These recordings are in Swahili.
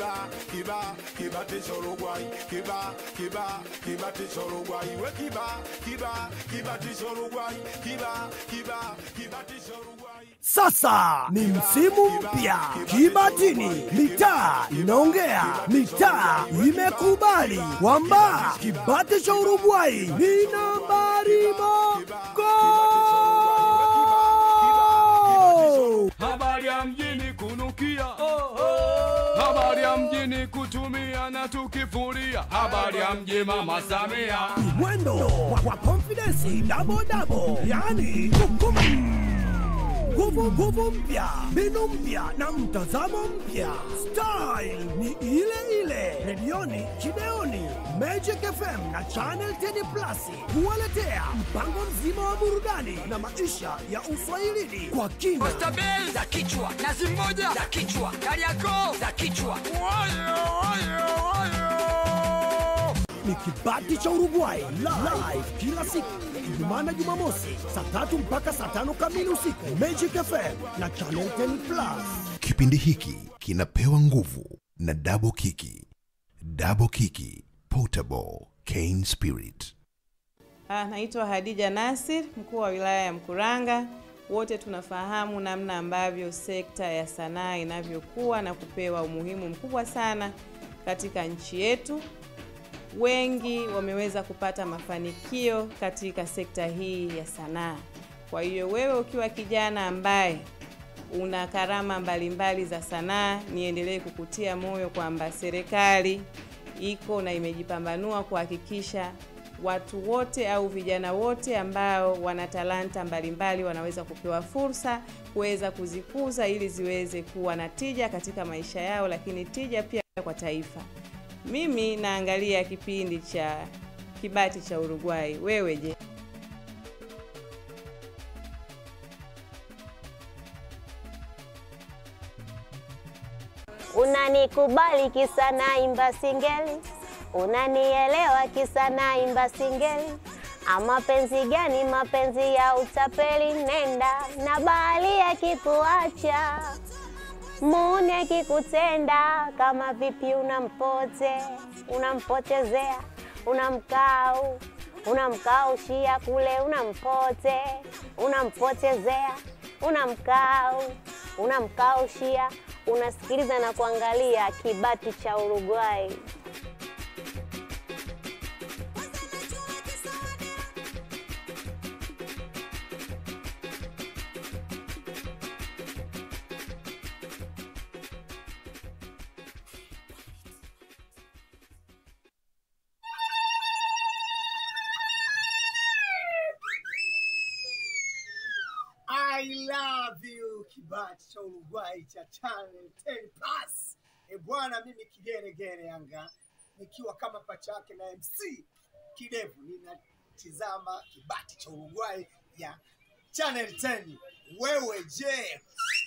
kiba kiba kibatisha Uruguay kiba kiba kibatisha Uruguay we kiba kiba kibatisha Uruguay kiba kiba kibatisha Uruguay Sasa ni msimu mpya Kibatini, mitaa inaongea, mitaa imekubali kwamba kibati cha Uruguay ni nambari mogo. Habari ya mjini kunukia, habari ya mjini kutumia na tukifuria, habari ya mji mama Samia. Mwendo wa, wa confidence double double, yani kukum nguvu nguvu mpya, mbinu mpya na mtazamo mpya. Style ni ile ile, redioni, kideoni, Magic FM na Channel 10 Plus kuwaletea mpango mzima wa burudani na maisha ya uswahilini kwa kina. Oysterbell za kichwa, nazi moja za kichwa, Kariakoo za kichwa. ni kibati cha Uruguay live kila siku Ijumaa na Jumamosi saa tatu mpaka saa tano kamili usiku Magic FM na Channel 10 Plus. Kipindi hiki kinapewa nguvu na Double Kiki. Double Kiki Portable Cane Spirit. Ah, naitwa Hadija Nasir, mkuu wa wilaya ya Mkuranga. Wote tunafahamu namna ambavyo sekta ya sanaa inavyokuwa na kupewa umuhimu mkubwa sana katika nchi yetu. Wengi wameweza kupata mafanikio katika sekta hii ya sanaa. Kwa hiyo wewe ukiwa kijana ambaye una karama mbalimbali za sanaa, niendelee kukutia moyo kwamba serikali iko na imejipambanua kuhakikisha watu wote au vijana wote ambao wana talanta mbalimbali wanaweza kupewa fursa kuweza kuzikuza ili ziweze kuwa na tija katika maisha yao, lakini tija pia kwa taifa. Mimi naangalia kipindi cha Kibati cha Uruguay. Wewe je? Unanikubali kisa naimba singeli, unanielewa kisa naimba singeli. Ama penzi gani? Mapenzi ya utapeli. Nenda na bahali akikuacha, muni akikutenda, kama vipi unampote, unampotezea, unamkau unamkaushia kule, unampote, unampotezea, unamkau unamkaushia unasikiliza na kuangalia kibati cha Uruguay. I love you kibati cha Uruguay cha Channel 10 Plus. E bwana, mimi kigeregere Yanga nikiwa kama pacha yake na MC Kidevu, ninatizama kibati cha Uruguay ya Channel 10. Wewe je?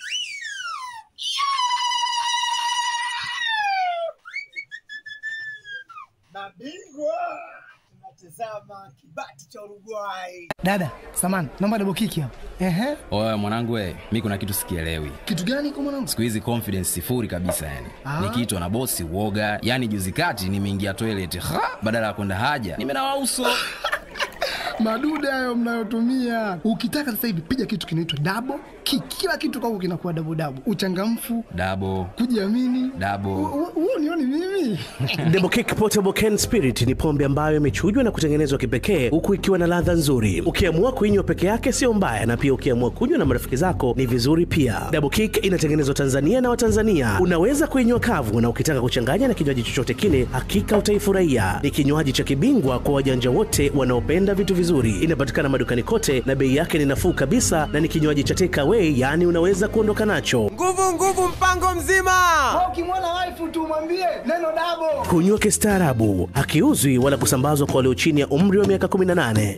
Mabingwa tunatizama kibati cha Uruguay. Dada, samani, naomba double kiki hapo. Ehe. Oya mwanangu we, mi kuna kitu sikielewi. Kitu gani kwa mwanangu? Siku hizi confidence sifuri kabisa yani. Ah. Nikiitwa na bosi uoga, yani juzi kati nimeingia toilet, ha, badala ya kwenda haja, nimenawa uso. Madude hayo mnayotumia. Ukitaka sasa hivi piga kitu kinaitwa double kick. Kila kitu kwako kinakuwa double double. Uchangamfu, Dabo, kujiamini. dabo. Huo nioni mimi. Double Kick Portable Can Spirit ni pombe ambayo imechujwa na kutengenezwa kipekee huku ikiwa na ladha nzuri. Ukiamua kuinywa peke yake sio mbaya, na pia ukiamua kunywa na marafiki zako ni vizuri pia. Double Kick inatengenezwa Tanzania na Watanzania. Unaweza kuinywa kavu, na ukitaka kuchanganya na kinywaji chochote kile, hakika utaifurahia. Ni kinywaji cha kibingwa kwa wajanja wote wanaopenda vitu vizuri. Inapatikana madukani kote na bei yake ni nafuu kabisa, na ni kinywaji cha take away, yaani unaweza kuondoka nacho. Nguvu nguvu, mpango mzima. Ukimwona wife tu mwambie neno double. Kunywa kistaarabu, hakiuzwi wala kusambazwa kwa walio chini ya umri wa miaka 18.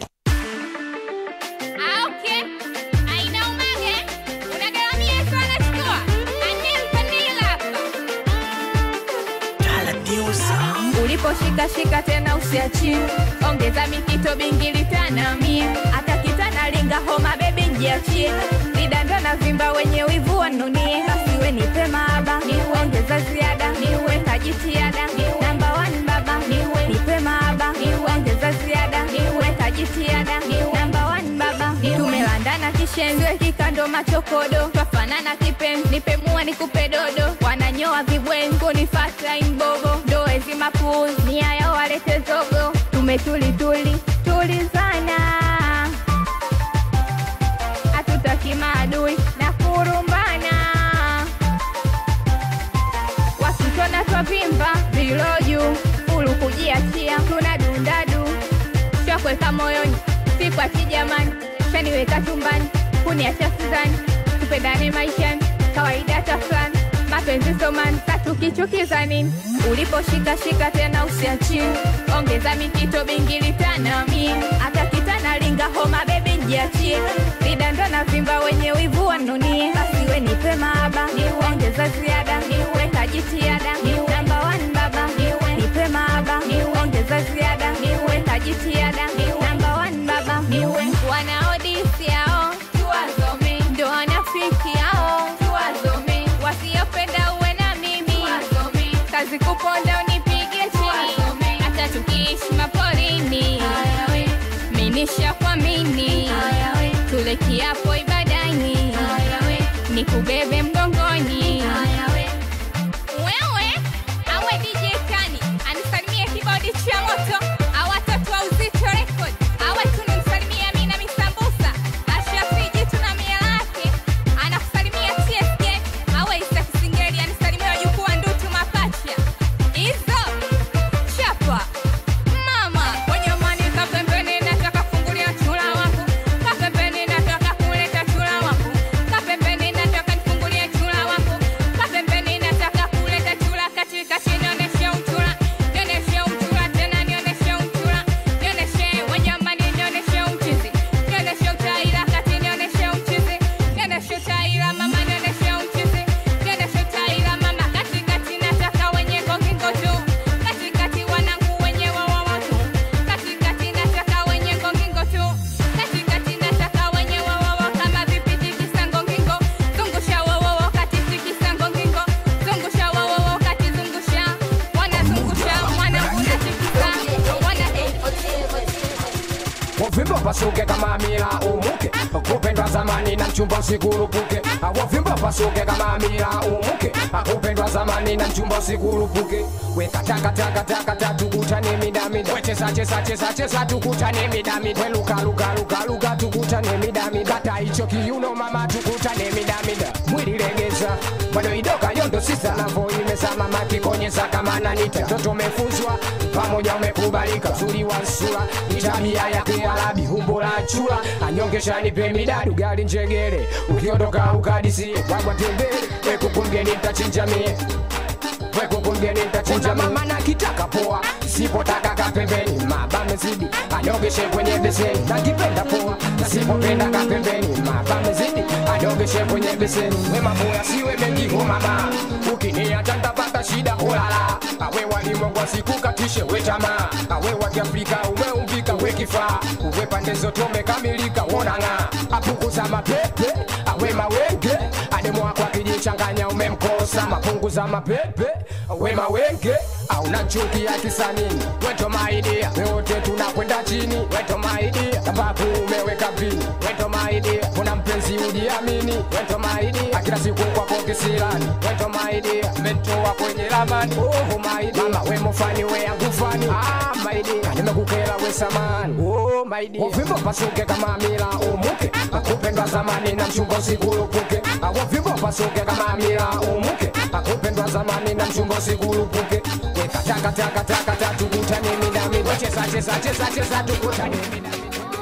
uliposhika shika tena usiachie ongeza mikito bingili tana mia hata kitana linga homa bebi njiachie vidanda na vimba wenye wivu wanunie basi we nipe maaba niuongeza ziada niuweka ndo machokodo twafanana kipenzi nipe mua nikupe dodo wananyoa vibwenzi kunifata imbogo ndoezi mapuzi nia yao walete zogo tumetulituli tulizana hatutaki maadui na kurumbana wakitona twavimba viloju fulu kujiachia tuna dundadu shakweka moyoni sikwa kijamani shaniweka chumbani kuniacha sizani tupendane maishani kawaida tafulani mapenzi somani tatukichukiza nini uliposhikashika tena usiachini ongeza mikito bingili tanami hata kitana linga homa bebi njiachie lidando na vimba wenye wivu wanunie basiwe nipe maaba ongeza ziada weka jitihada namba one baba nipe maaba ongeza ziada weka jitihada namba one baba wanaodisi yao tuwazome ndo wanafiki yao tuwazome wasiopenda uwe na mimi kazi kuponda unipige chini hata tukiishi maporini minisha kwa mini tule kiapo ibadani nikubebe mgongoni wewe awe DJ Kani anisalimie kibodi cha moto awatatu wa uzito record awe tunamsalimia Amina Misambusa Ashafi jitu na mia lake anakusalimia TSK awe Isa Kisingeli anisalimia wajukuu wa Ndutu Mapacha hizo chapa mama kwenye mani za pembeni nataka kufungulia chula wangu ka pembeni nataka kuleta chula wangu ka pembeni nataka nifungulie chula wangu ka pembeni nataka kuleta chula katikati nionyeshe uchula nionyeshe uchula tena nionyeshe uchula nionyeshe wanyamani nionyeshe uchizi nionyeshe utaira kati nionyeshe uchizi nionyeshe utaira mama nionyeshe uchizi nionyeshe utaira mama katikati nataka wenye gongingo tu katikati wanangu wenye wawawa tu katikati nataka wenye ngongingo tu katikati nataka wenye wawawa kama vipiti kisangongingo zungusha wawawa kati tikisangongingo zungusha wawawa kati zungusha wanazungusha mwanangu natikisa wana wavimba pasuke kama mila umuke kupendwa zamani na mchumba usikurupuke wavimba pasuke kama mila umuke kupendwa zamani na mchumba usikurupuke wekatakatakataka tukutane midamida wechesachesachesachesa tukutane midamida welukalukalukaluka tukutane midamida kata hicho kiuno mama tukutane midamida mwili legeza bado idoka yondo sisa navo imezama makikonyeza kama nanita mtoto umefuzwa pamoja umekubalika uzuri wa sura ni tabia ya kiarabi umbo la chula anyongesha nipe midadi ugali njegere ukiondoka ukadisie wagwa tembele wekukumgeni ntachinja mie wekukumgeni ntachinja mama na kitaka poa sipotaka kapembeni mabamezidi anyogeshe kwenye beseni nakipenda poa nasipopenda kapembeni mabamezidi anyogeshe kwenye beseni wemaboya siwe mengi homama ukiniacha ntapata shida olala awe walimwengu asikukatishe we tamaa awe wa kiafrika umeumbika we kifaa uwe pande zote umekamilika wonang'a apunguza mapepe awe mawenge ademu wako akijichanganya umemkosa mapunguza mapepe we mawenge auna chuki ya kisanini weto maidia wote tunakwenda chini weto maidia sababu umeweka pini weto maidia kuna mpenzi ujiamini weto maidia kila siku kwako kisirani weto maidia mentoa kwenye ramani oh maidia mama we mufani we angufani ah maidia nimekukera we samani oh maidia wavimbo pasuke kama mila umuke akupendwa zamani na mchumba usikurupuke wavimbo pasuke kama mila umuke akupendwa zamani na mchumba usikurupuke wekatakatakataka tukutane midami wecheza cheza cheza cheza tukutane midami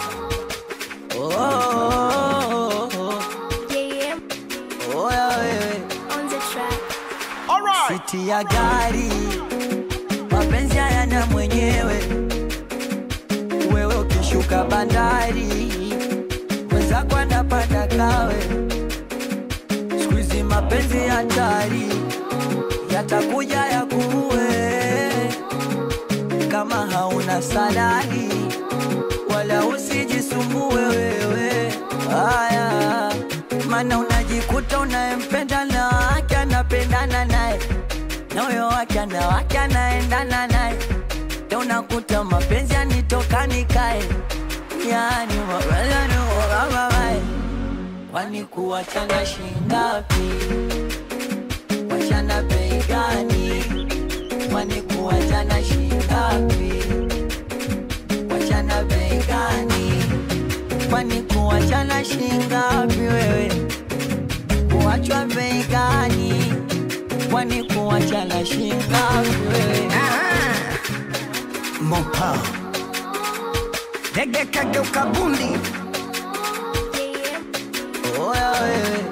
Oya wewe siti ya gari mapenzi hayana mwenyewe wewe ukishuka bandari mwenzako anapanda kawe skuizi mapenzi hatari yatakuja ya kuue kama hauna salari wala usijisumbue wewe haya mana unajikuta unayempenda na wake anapendana naye na huyo wake ana wake anaendana naye Ndio unakuta mapenzi yanitoka nikae yani mapenzi yanitoka kwani kuachana shingapi? Wachana bei gani? Kwani kuachana shingapi? Wachana bei gani? Kwani kuachana shingapi wewe? Kuachwa bei gani? Kwani kuachana shingapi wewe? Mopa Dege kageuka bundi Oya wewe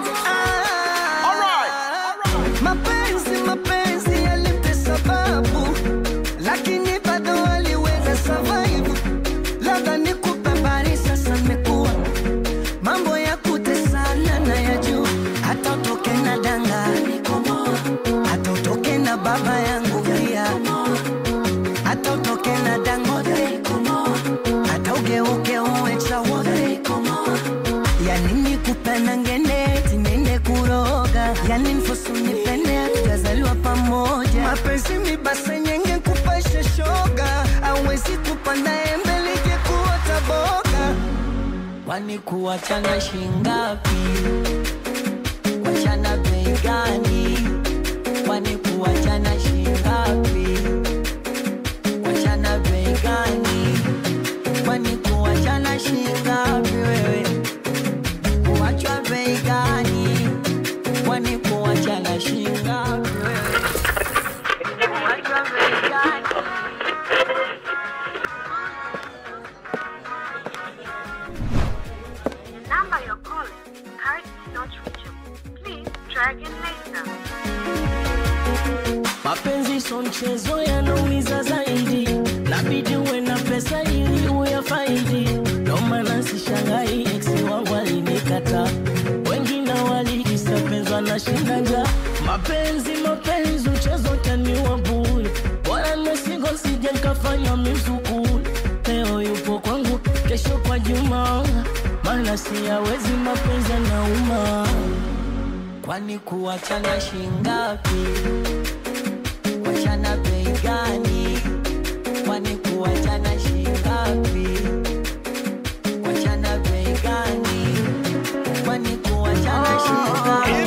mapenzi mapenzi yalipe sababu lakini bado waliweza survive labda nikupe habari sasa mekuwa mambo ya kutesana na ya juu hata utoke na danga hata utoke na baba yangu pia hata utoke na dangote hata ugeuke uwe chawote ya nini kupenda ngene tinende kuroga yani mfusu nipende tukazaliwa pamoja mapenzi ni basa nyenge kupasha shoga awezi kupanda embe lije kuota boga Kwani kuachana shingapi? Wachana bei gani? Kwani kuachana shingapi? Wachana bei gani? Kwani kuachana shingapi wewe? Kuachwa bei gani? Kwani kuachana shingapi wewe? Kuachwa bei gani? number you're calling currently not reachable. Please try again later. mapenzi so mchezo yanaumiza zaidi labidi uwe na pesa ili uyafaidi ndo maana sishangai eksi wangu alinikata wengine walikisapenzwa na shinda njaa mapenzi mapenzi mchezo taniwa bure bora mesingo sije nkafanya mizukuli leo yupo kwangu kesho kwa juma maana siyawezi mapenzi yanauma Kwani kuachana shingapi? Wachana bei gani? Kwani kuachana shingapi? Wachana bei gani? Kwani kuachana shingapi?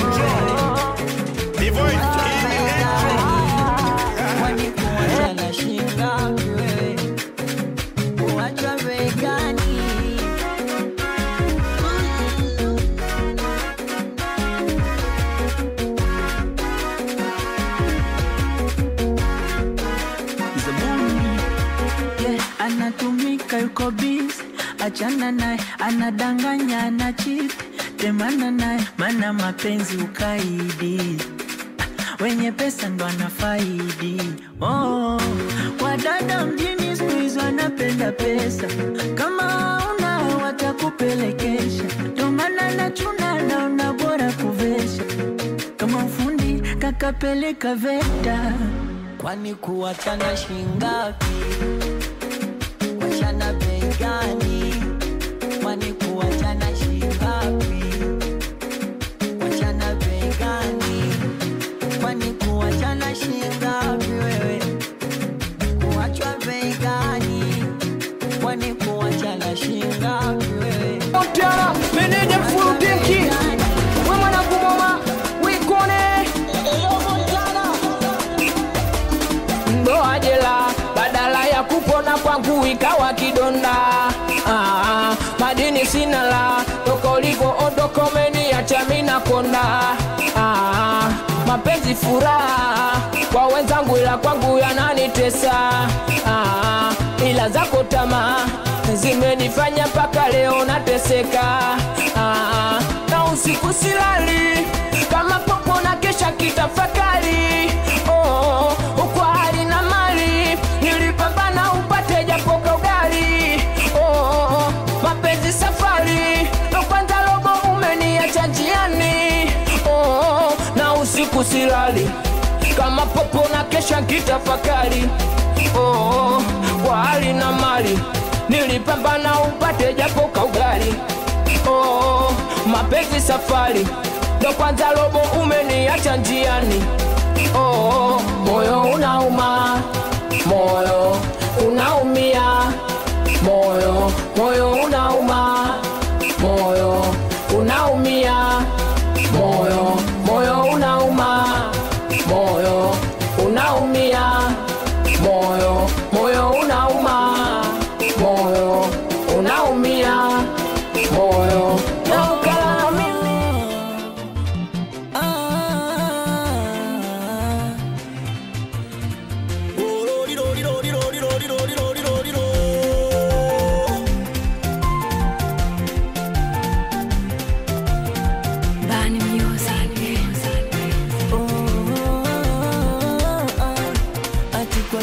Kwani kuachana shingapi wewe? Kuachwa bei gani? yeah, anatumika yuko busy, achana naye, anadanganya ana cheat, temana naye, mana mapenzi ukaidi Ah, wenye pesa ndo anafaidi oh, wadada mjini siku hizi wanapenda pesa, kama una watakupelekesha, ndo maana nachuna naona bora kuvesha, kama ufundi kakapeleka VETA Kwani kuachana shingapi? Wachana bei gani? Kwani kuachana shingapi? Wachana bei gani? Kwani kuachana shingapi wewe? Kuachwa bei gani? Kwani kuachana shingapi wewe? Montana, meneja mfurudiki we mwanangu moma wikone ndoa jela badala ya kupona kwangu ikawa kidonda ah, madini sina la toka uliko ondoko umeniacha mina konda ah, mapenzi furaha kwa wenzangu ila kwangu yananitesa ah, ila zako tamaa zimenifanya mpaka leo nateseka ah, na usiku silali kama popo na kesha kitafakari oh, kwa hali na mali nilipambana upate japo kaugari oh, mapenzi safari ndo kwanza robo umeniacha njiani oh, na usiku silali kama popo na kesha kitafakari oh, kwa hali na mali nilipambana upate japo kaugari oh, mapenzi safari ndo kwanza robo umeniacha njiani oh, moyo unauma moyo unaumia moyo moyo unauma moyo unaumia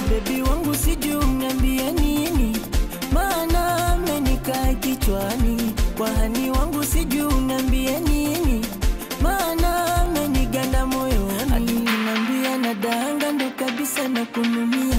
bebi wangu sijui uniambie nini maana amenikaa kichwani kwa hani wangu sijui uniambie nini maana ameniganda moyoni alinambia nadanga ndo kabisa na kunumia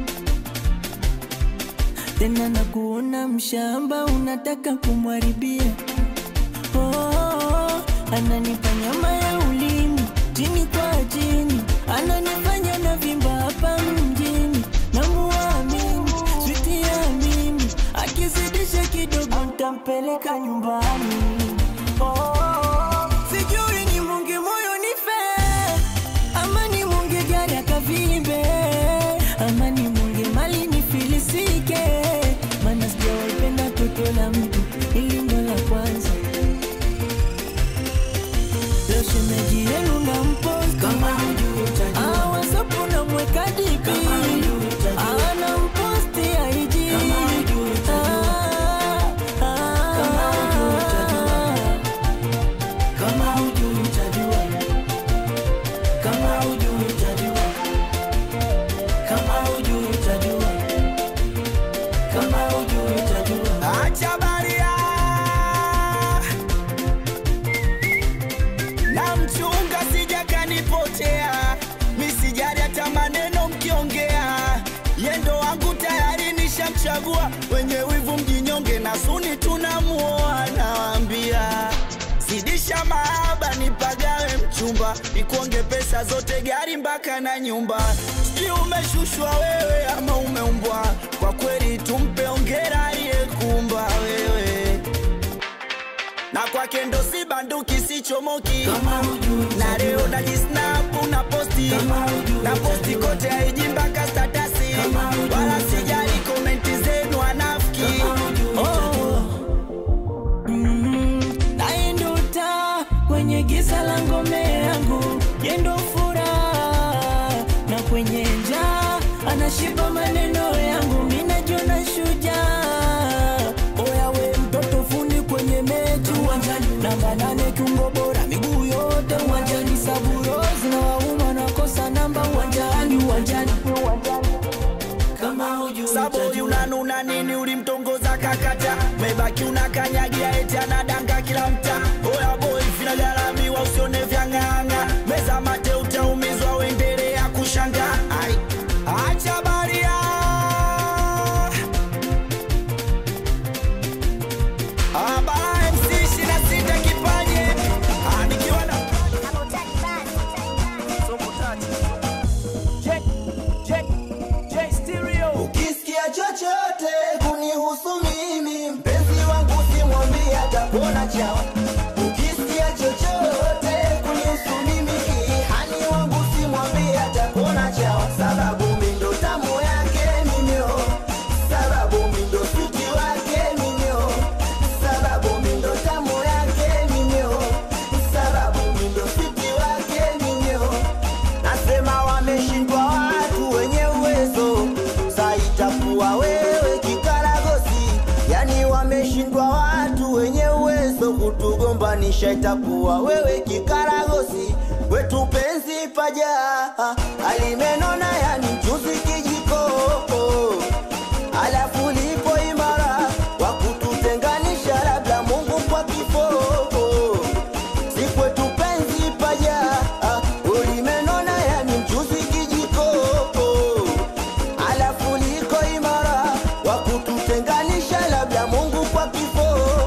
tena na kuona mshamba unataka kumwaribia oh, oh, oh, ananipa nyama ya ulimi chini kwa chini ananifanya na vimba hapa mjini namuamini switi ya mimi akizidisha kidogo ntampeleka nyumbani oh, oh, oh. sijui ni mungi moyo nife ama ni mungi gari akavimbe ama ni mungi mali nifilisike mana sijawaipenda toto la mtu ili ndo la kwanza leo shemeji yenu na mposti awasapu na mweka dipi ana mposti aiji kama hujui utajua kama hujui utajua kama hujui utajua kama hujui utajua acha baria na mchunga sija kanipotea misijari hata maneno mkiongea yendo wangu tayari nishamchagua wenye wivu mjinyonge na suni tunamuoa nawambia zidisha mahaba nipagawe mchumba nikuonge pesa zote gari mpaka na nyumba sijui umeshushwa wewe ama umeumbwa kwa kweli tumpe ongera aliyekumba wewe na kwake ndo si banduki sichomoki na leo najisnapu na posti na posti kote aiji mpaka statasi wala sijali komenti zenu anafiki Oh. Mm, naye ndo taa kwenye giza la ngome yangu yendo furaha na kwenye njaa anashiba maneno yangu minajiona shujaa oyawe mtoto fundi kwenye mechi uwanjani namba nane kiungo bora miguu yote uwanjani saburo zinawauma nakosa namba uwanjani uwanjani kama hujui saboi unanuna nini ulimtongoza kakata mebaki unakanyagia eti anadanga kila mta oya boy vinagharamiwa usione vyang'ang'a meza mate utaumizwa uendelea kushanga ai acha baria abara mc shina sita kipaje Ah, nikiwa na ukisikia chochote kunihusu mimi mpenzi wangu simwambie atapona chawa ukisikia chochote kunihusu mimi hani wangu simwambie atapona chawa sababu mindo tamu yake mimio sababu mindo suti wake mimio sababu mindo tamu yake mimio sababu mindo suti wake mimio nasema wameshindwa watu wenye uwezo sa itakuwa wewe kikaragosi yani wameshindwa watu wenye uwezo kutugombanisha itakuwa wewe kikaragosi wetu penzi paja alimenona yani mchuzi kijiko alafu lipo imara wa kututenganisha labda mungu kwa kifo si kwetu penzi paja ulimenona yani mchuzi kijiko alafu liko imara wa kututenganisha labda mungu kwa kifo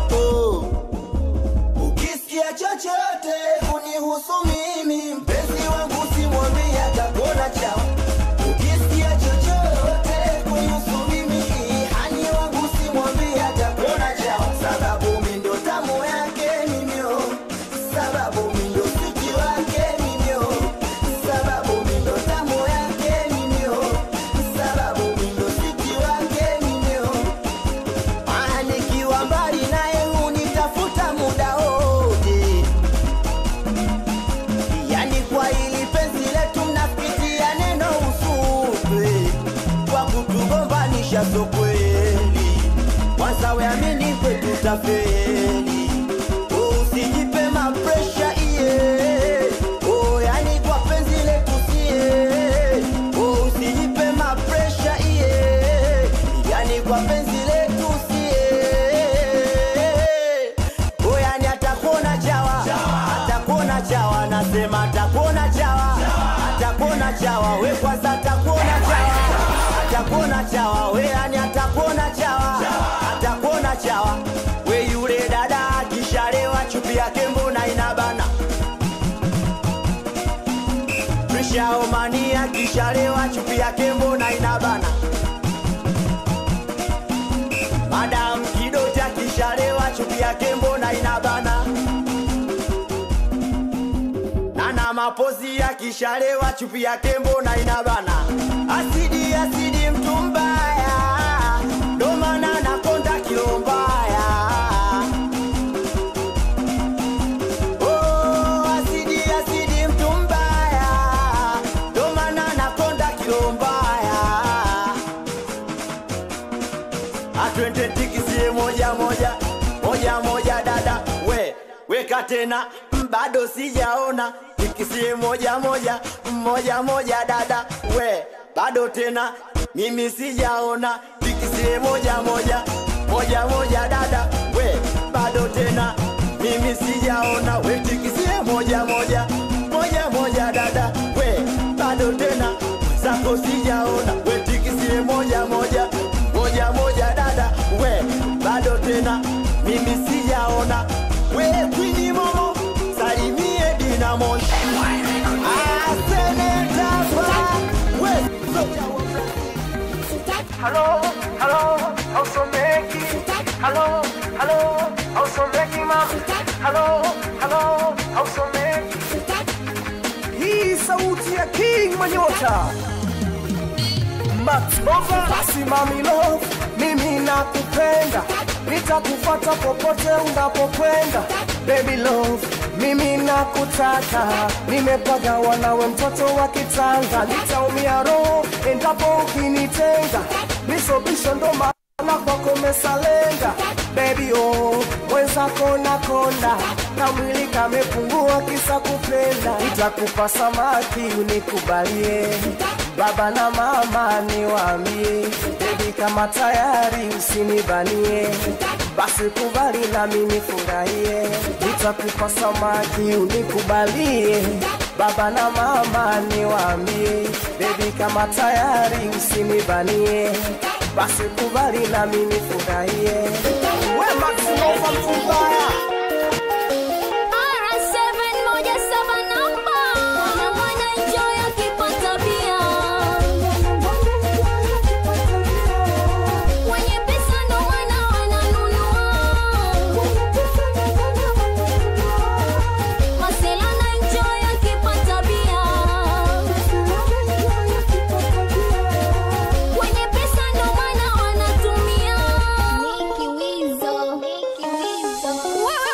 ukisikia chochote kunihusu mimi mpenzi wangu simwambie atakuona chawa ukisikia chochote kunihusu mimi hani wangu simwambie atakuona chawa sababu mindo tamu yake mimio sababu mindo suti wake mimio sababu mindo tamu yake mimio sababu mindo suti wake mimio Ah, nikiwa mbali naye hunitafuta muda wote yani kwa ili penzi letu mnapitia neno usupe kwa kutugombanisha so kweli kwanza weamini kwetu tafeli Oh, usijipe mapresha iye oh, yani kwa penzi letu sie oh, usijipe mapresha we kwanza atakuona chawa atakuona chawa we yani atakuona chawa atakuona chawa we yule dada akishalewa chupi yake mbona inabana Prishaomani akishalewa chupi yake mbona inabana Madam Kidoti akishalewa chupi yake mbona inabana Nana mapozi akishalewa chupi yake mbona inabana Asidi asidi mtu mbaya ndo maana nakonda kilo mbaya Oh, asidi asidi mtu mbaya ndo maana nakonda kilo mbaya atwende tikisie moja moja moja moja dada we weka tena mm, bado sijaona tikisie moja moja moja moja dada we bado tena mimi sijaona tikisie moja moja moja moja dada we bado tena mimi sijaona we tikisie moja moja moja moja dada we bado tena zako sijaona we tikisie moja moja moja moja dada we bado tena mimi sijaona we kwini momo salimie dinamo asenetapa we Hello, hello, hausomeki. Hello, hello, hausomeki mama. Hello, hello, hausomeki. Hii sauti ya King Manyota. Max Bova, basi mami love, mimi nakupenda, nitakufuata popote unapokwenda. Baby love, mimi nakutaka, nimepagawa nawe mtoto wa kitanga, nitaumia roho endapo ukinitenga, bisobisho ndo maana kwako mesalenga. Baby oh, mwenzako nakonda, kamwili kamepungua kisa kupenda, nitakupa samaki unikubalie baba na mama niwaambie, bebi kama tayari usinibanie, basi kubali na mimi furahie, nitakupa samaki unikubalie, baba na mama niwaambie, bebi kama tayari usinibanie, basi kubali na mimi furahie. We Max Nova Mtumbaya. Wow.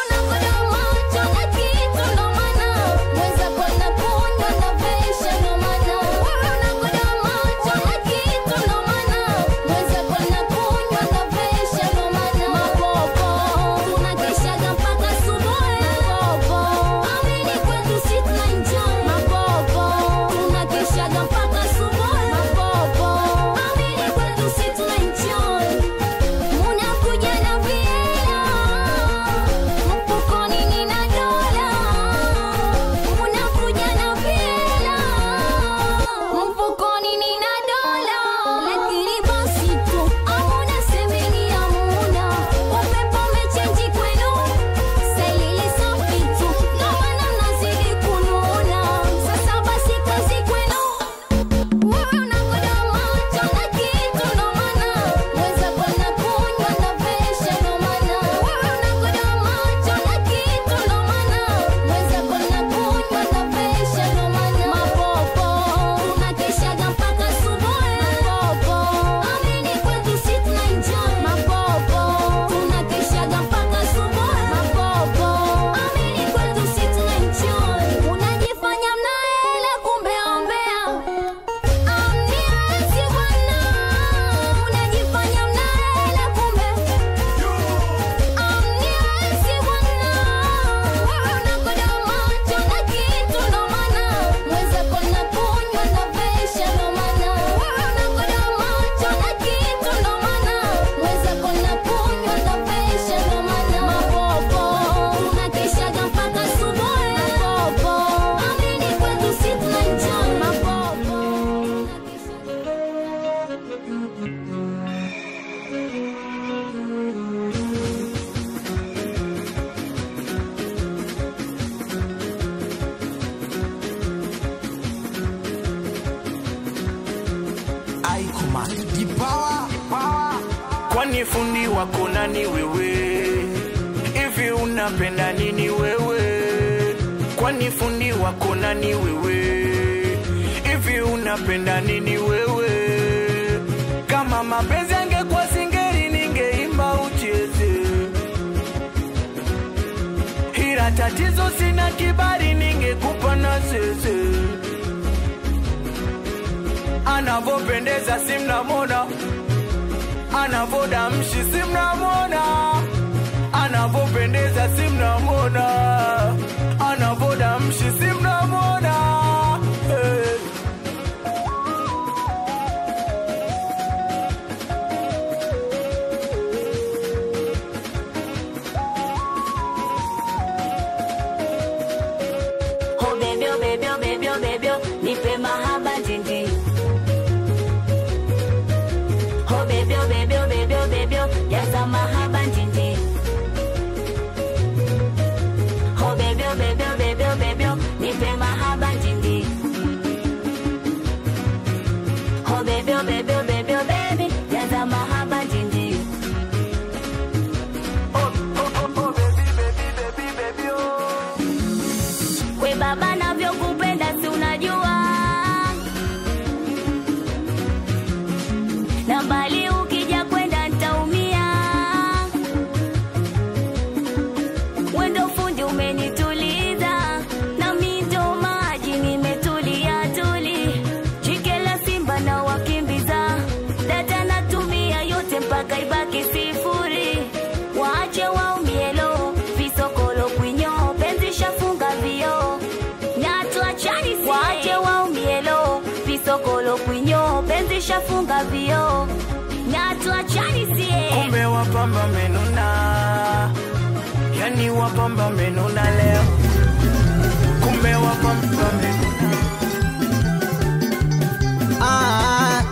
Dipawa kwani fundi wako nani wewe hivi unapenda nini wewe kwani fundi wako nani wewe hivi unapenda nini wewe kama mapenzi angekuwa singeri ningeimba ucheze ila tatizo sina kibari ningekupa na zeze anavopendeza simnamona anavodamshi simnamona anavopendeza simnamona anavodamshi simnamona hey. Oh baby, oh baby, oh baby, oh baby, oh, nipe mahaba jinji. Oh baby, oh baby, oh baby, oh baby, oh, jaza mahaba jinji. Oh baby, oh baby, oh baby, oh baby, oh, nipe mahaba jinji. Oh baby, oh baby, oh baby, oh baby, jaza mahaba jinji. We baba navyokupenda si unajua na mbali ukija kwenda ntaumia wendo fundi umenituliza na mito maji nimetulia tuli jikela simba na wakimbiza data natumia yote mpaka ibaki sifuri waache waumielo visokolo kwinyo penzi shafunga vio natuachani waache waumielo visokolo kwinyo penzi shafunga vio natuachani sie kumbe wapamba menuna yani wapamba menuna leo kumbe wapamba menuna Ah,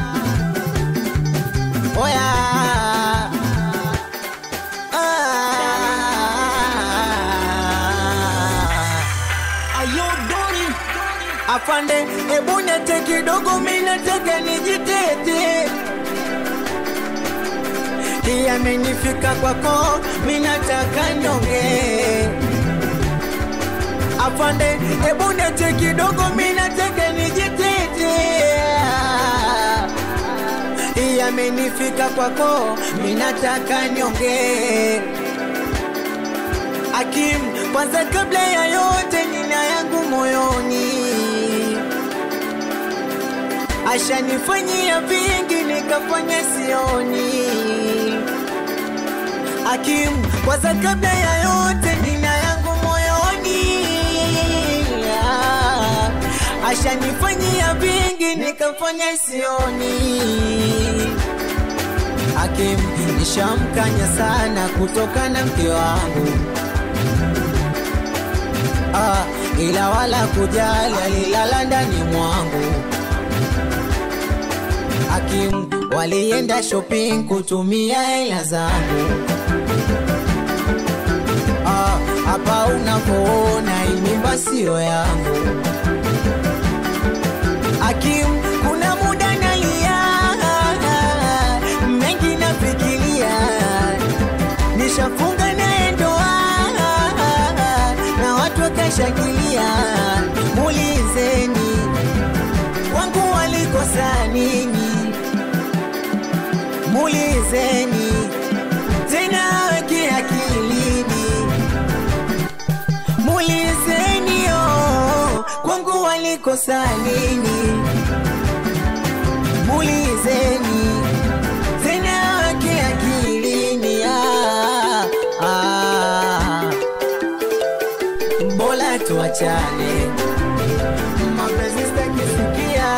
oya. Ah. Ayo Doni, afande, hebu nete kidogo, mimi nataka nijitete. Hii amenifika kwako, mimi nataka nyonge. Afande, hebu nete kidogo, mimi nataka nijitete. Hii amenifika kwako, mimi nataka nyonge. Akim, kwanza kabla ya yote, nina yangu moyoni, ashanifanyia vingi nikafanya sioni. Akim, kwanza kabla ya yote, nina yangu moyoni, Ah, ashanifanyia vingi nikafanya sioni. Hakim nishamkanya sana kutokana mke wangu ah, ila wala kujali alilala ndani mwangu. Hakim walienda shopping kutumia hela zangu ah, hapa unapoona hii mimba sio yangu. Hakim kuna muda nalia mengi nafikiria, nishafunga naye ndoa na watu wakashangilia. Mulizeni wangu walikosa nini, mulizeni tena weke akilini, mulizeni oh, kwangu walikosa nini, mulizeni tena weke akilini ah, ah. Bora tuachane, mapenzi sitakisikia,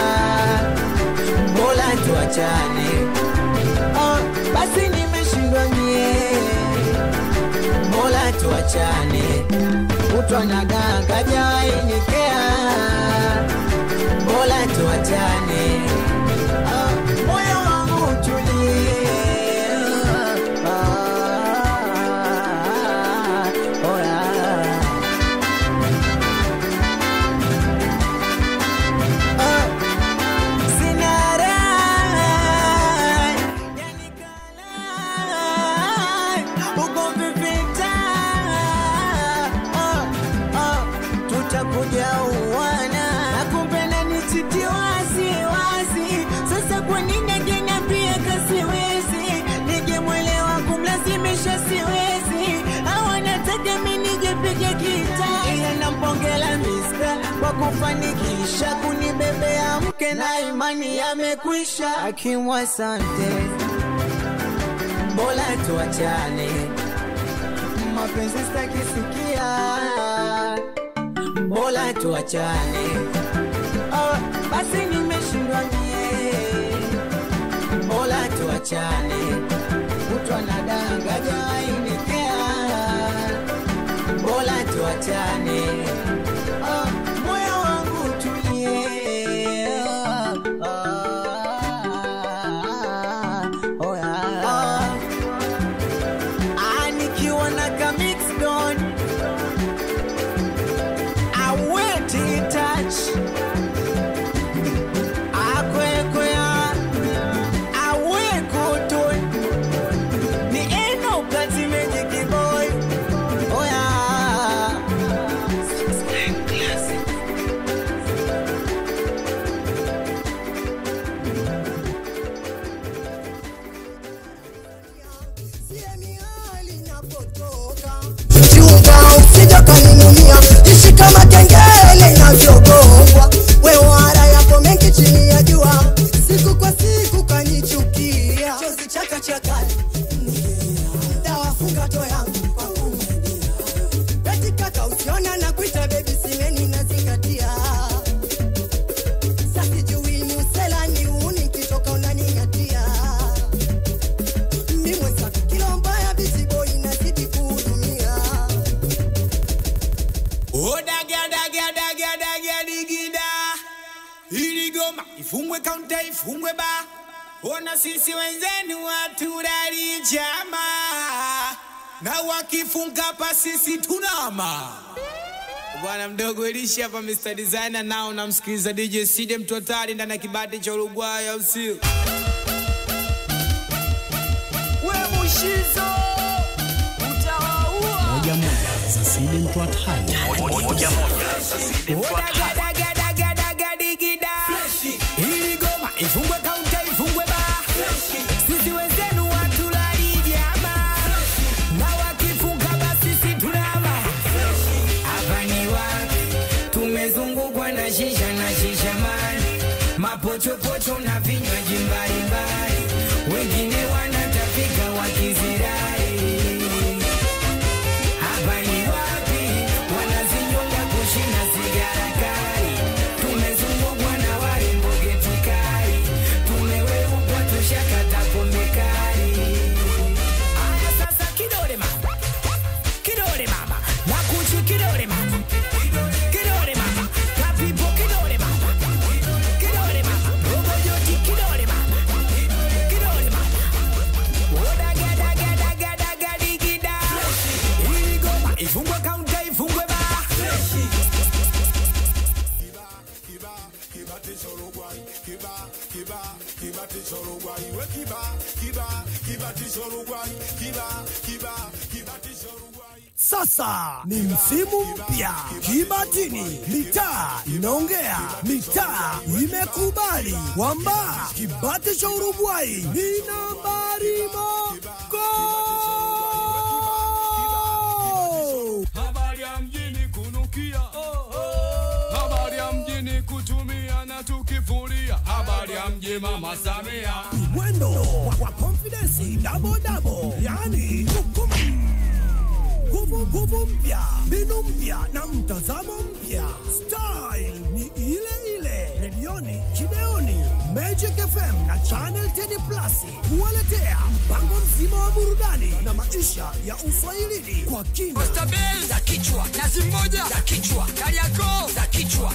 bora tuachane. Oh, basi nimeshindwa mie, bora tuachane. Kutwa na ganga jawainikea, bora tuachane. Oh, moyo wangu utulie. Ah, oh yeah. Sina raha kwa nini angeniambia kasiwezi ningemwelewa kumlazimisha siwezi au anataka mi nijepige kita ila nampongela mista kwa kufanikisha kunibebea mke na imani yamekwisha akimwa asante bora tuachane mapenzi stakisikia bora tuachane oh, basi nimeshindwa mie bora tuachane kutwa na danga jawainikea bora tuachane oh, moyo wangu tulie oh, yeah. Ah, nikiwa na ka mix don aweti touch akwekwea awekutun ni eno kati mejikiboy oya chunga usija kaninunia ishi kama kengele inavyogongwa wewara yapo mengi chini ya jua siku kwa siku kanyichukia chozi chaka chakali dawafunga to yangu kwa kumenia beti kaka usiona na kuita bebi simeni nazingatia sasijui ni usela ni uni nkitoka unaningatia mimweza kilo mbaya biziboi nazidi kuhudumia odagadagadagadadigida ili goma ifungwe kaunta ifungwe ba ona sisi wenzenu waturari chama na wakifunga pa sisi tunama bwana mdogo elishi hapa Mr. Designer nao namsikiliza DJ Side mtu hatari ndani ya kibati cha Uruguay au sio we mushizo utawaua moja moja za side mtu hatari moja moja za side mtu hatari Odagadagadagadigida. Hili goma ifungwe kaunta ifungwe ba sisi wenzenu watulali jama na wakifunga basi sisi tunama hapa ni wapi tumezungukwa na shisha na shisha mani mapochopocho na vinywaji mbalimbali wengine wanatapika wakizirai hapa ni wapi wanazinyonga kushina sigara kali tumezungukwa na warembo getikali tumeweuka tushakata pombe kali aya sasa kidole mama kidole mama nakuchi kidole mama kidole mama kapipo kidole mama kidole mama robojoti kidole mama kidole mama odagadagadagadagadagida hili goma ifungwe kaunta ifungwe ba Sasa ni msimu mpya Kibatini, mitaa inaongea, mitaa imekubali kwamba Kibati cha Uruguay ni nambari mogo. Habari ya mjini kunukia, habari ya mjini kutumia na tukifuria, habari ya mji mama Samia. Mwendo wa- wa confidence double double, yani kukum nguvu nguvu mpya, mbinu mpya na mtazamo mpya. Style ni ile ile, redioni, kideoni, Magic FM na Channel 10 Plus kuwaletea mpango mzima wa burudani na maisha ya uswahilini kwa kina. Oysterbell za kichwa, nazi moja za kichwa, Kariakoo za kichwa.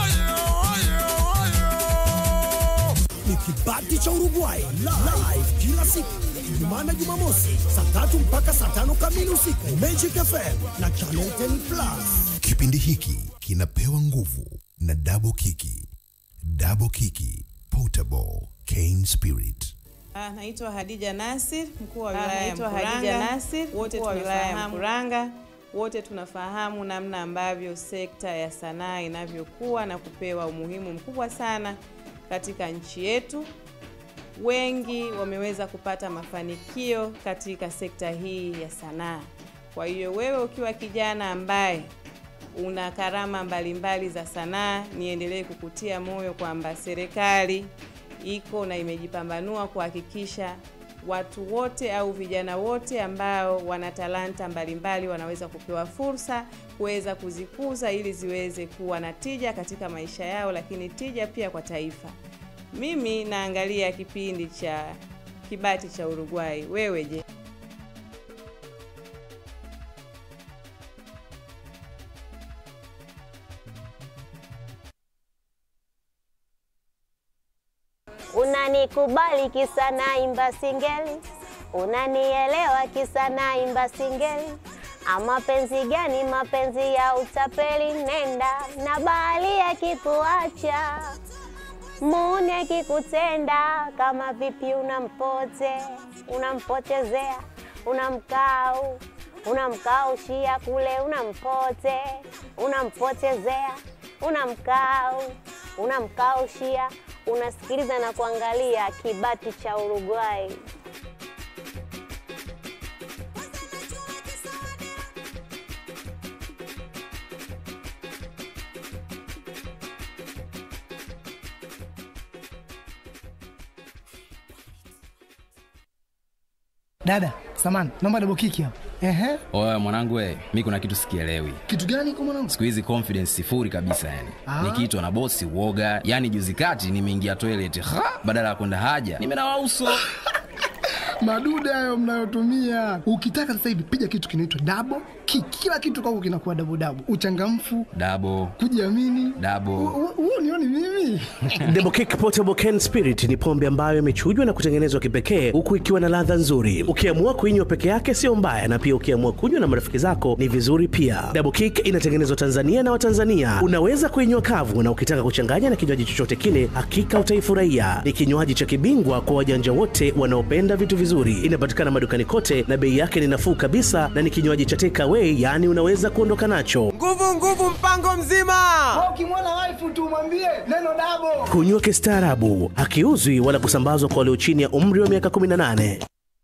ni kibati cha Uruguay live kila siku Ijumaa na Jumamosi saa tatu mpaka saa tano kamili usiku Magic FM na Channel 10 Plus. Kipindi hiki kinapewa nguvu na Double Kiki. Double Kiki Portable Cane Spirit. Ah, Naitwa Hadija Nasir, mkuu wa Ah, wilaya ya naitwa Mkuranga. Hadija Nasir, wote mkuu wa wilaya ya tunafahamu- Mkuranga. Wote tunafahamu namna ambavyo sekta ya sanaa inavyokuwa na kupewa umuhimu mkubwa sana katika nchi yetu, wengi wameweza kupata mafanikio katika sekta hii ya sanaa. Kwa hiyo wewe ukiwa kijana ambaye una karama mbalimbali za sanaa, niendelee kukutia moyo kwamba serikali iko na imejipambanua kuhakikisha watu wote au vijana wote ambao wana talanta mbalimbali wanaweza kupewa fursa kuweza kuzikuza ili ziweze kuwa na tija katika maisha yao, lakini tija pia kwa taifa. Mimi naangalia kipindi cha Kibati cha Uruguay. Wewe je? Unanikubali kisa naimba singeli, unanielewa kisa naimba singeli. Ama penzi gani? Mapenzi ya utapeli. Nenda na bahali akikuacha, muni akikutenda, kama vipi unampote, unampotezea, unamkau unamkaushia kule, unampote, unampotezea, unamkau unamkaushia unasikiliza na kuangalia Kibati cha Uruguay. Dada, samani, naomba double kiki hapa. Ehe. Oya mwanangu we, mi kuna kitu sikielewi. Kitu gani kwa mwanangu? Siku hizi confidence sifuri kabisa yani. Ah. Nikiitwa na bosi uoga, yani juzi kati nimeingia toilet, ha, badala ya kwenda haja, nimenawa uso. Madude hayo mnayotumia. Ukitaka sasa hivi piga kitu kinaitwa double kick. Kila kitu kwako kinakuwa double double. Uchangamfu, Dabo, kujiamini. dabo. Huo nioni mimi. Double Kick Portable Can Spirit ni pombe ambayo imechujwa na kutengenezwa kipekee huku ikiwa na ladha nzuri. Ukiamua kuinywa peke yake sio mbaya, na pia ukiamua kunywa na marafiki zako ni vizuri pia. Double Kick inatengenezwa Tanzania na Watanzania. Unaweza kuinywa kavu, na ukitaka kuchanganya na kinywaji chochote kile, hakika utaifurahia. Ni kinywaji cha kibingwa kwa wajanja wote wanaopenda vitu vizuri. Inapatikana madukani kote na bei yake ni nafuu kabisa, na ni kinywaji cha take away, yaani unaweza kuondoka nacho. Nguvu nguvu, mpango mzima. Wewe ukimwona wife tu mwambie neno double. Kunywa kistaarabu, hakiuzwi wala kusambazwa kwa walio chini ya umri wa miaka 18.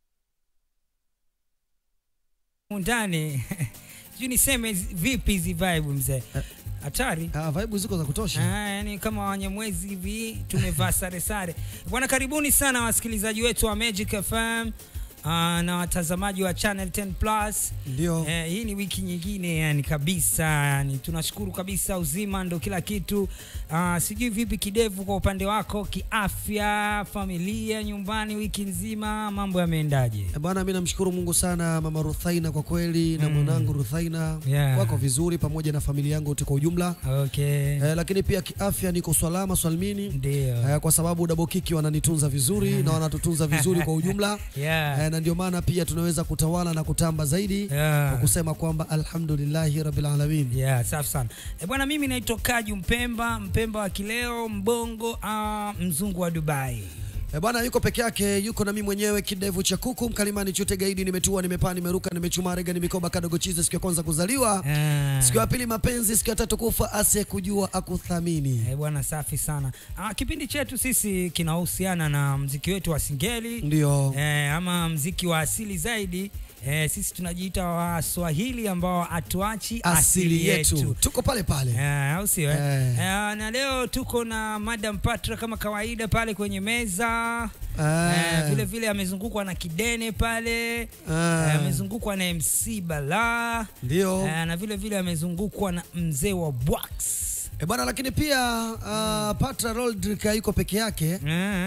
ndani sijui niseme hizi- vipi hizi vibe mzee hatari uh, vibe ziko za kutosha ah, yani kama wanyamwezi hivi tumevaa sare sare bwana karibuni sana wasikilizaji wetu wa magic fm Uh, na watazamaji wa channel 10 plus ndio eh, hii ni wiki nyingine yani kabisa yani tunashukuru kabisa uzima ndo kila kitu uh, sijui vipi kidevu kwa upande wako kiafya familia nyumbani wiki nzima mambo yameendaje Eh, bwana mi namshukuru mungu sana mama ruthaina kwa kweli na mwanangu ruthaina Yeah. wako vizuri pamoja na familia yangu yote kwa ujumla okay. eh, lakini pia kiafya niko salama salmini Ndio. eh, kwa sababu dabokiki wananitunza vizuri na wanatutunza vizuri kwa ujumla Yeah. eh, na ndio maana pia tunaweza kutawala na kutamba zaidi Yeah. kwa kusema kwamba alhamdulillahi rabbil alamin yeah, safi sana e bwana mimi naitwa kaju mpemba mpemba wa kileo mbongo uh, mzungu wa dubai E bwana yuko peke yake, yuko na mimi mwenyewe kidevu cha kuku mkalimani chote gaidi, nimetua, nimepaa, nimeruka, nimechuma rega, nimikoba kadogo chize, siku ya kwanza kuzaliwa, siku ya pili mapenzi, siku ya tatu kufa, asiye kujua akuthamini. Eh, bwana safi sana ah, kipindi chetu sisi kinahusiana na mziki wetu wa singeli Ndio. eh, ama mziki wa asili zaidi eh, sisi tunajiita waswahili ambao hatuachi Asili yetu. tuko pale pale eh, au sio eh? Eh. Eh, na leo tuko na madam patra kama kawaida pale kwenye meza Eh. eh, vile vile amezungukwa na kidene pale eh, amezungukwa na mc bala Ndio. eh, na vile vile amezungukwa na mzee wa bwax E bwana, lakini pia uh, Patra Roldrick yuko peke yake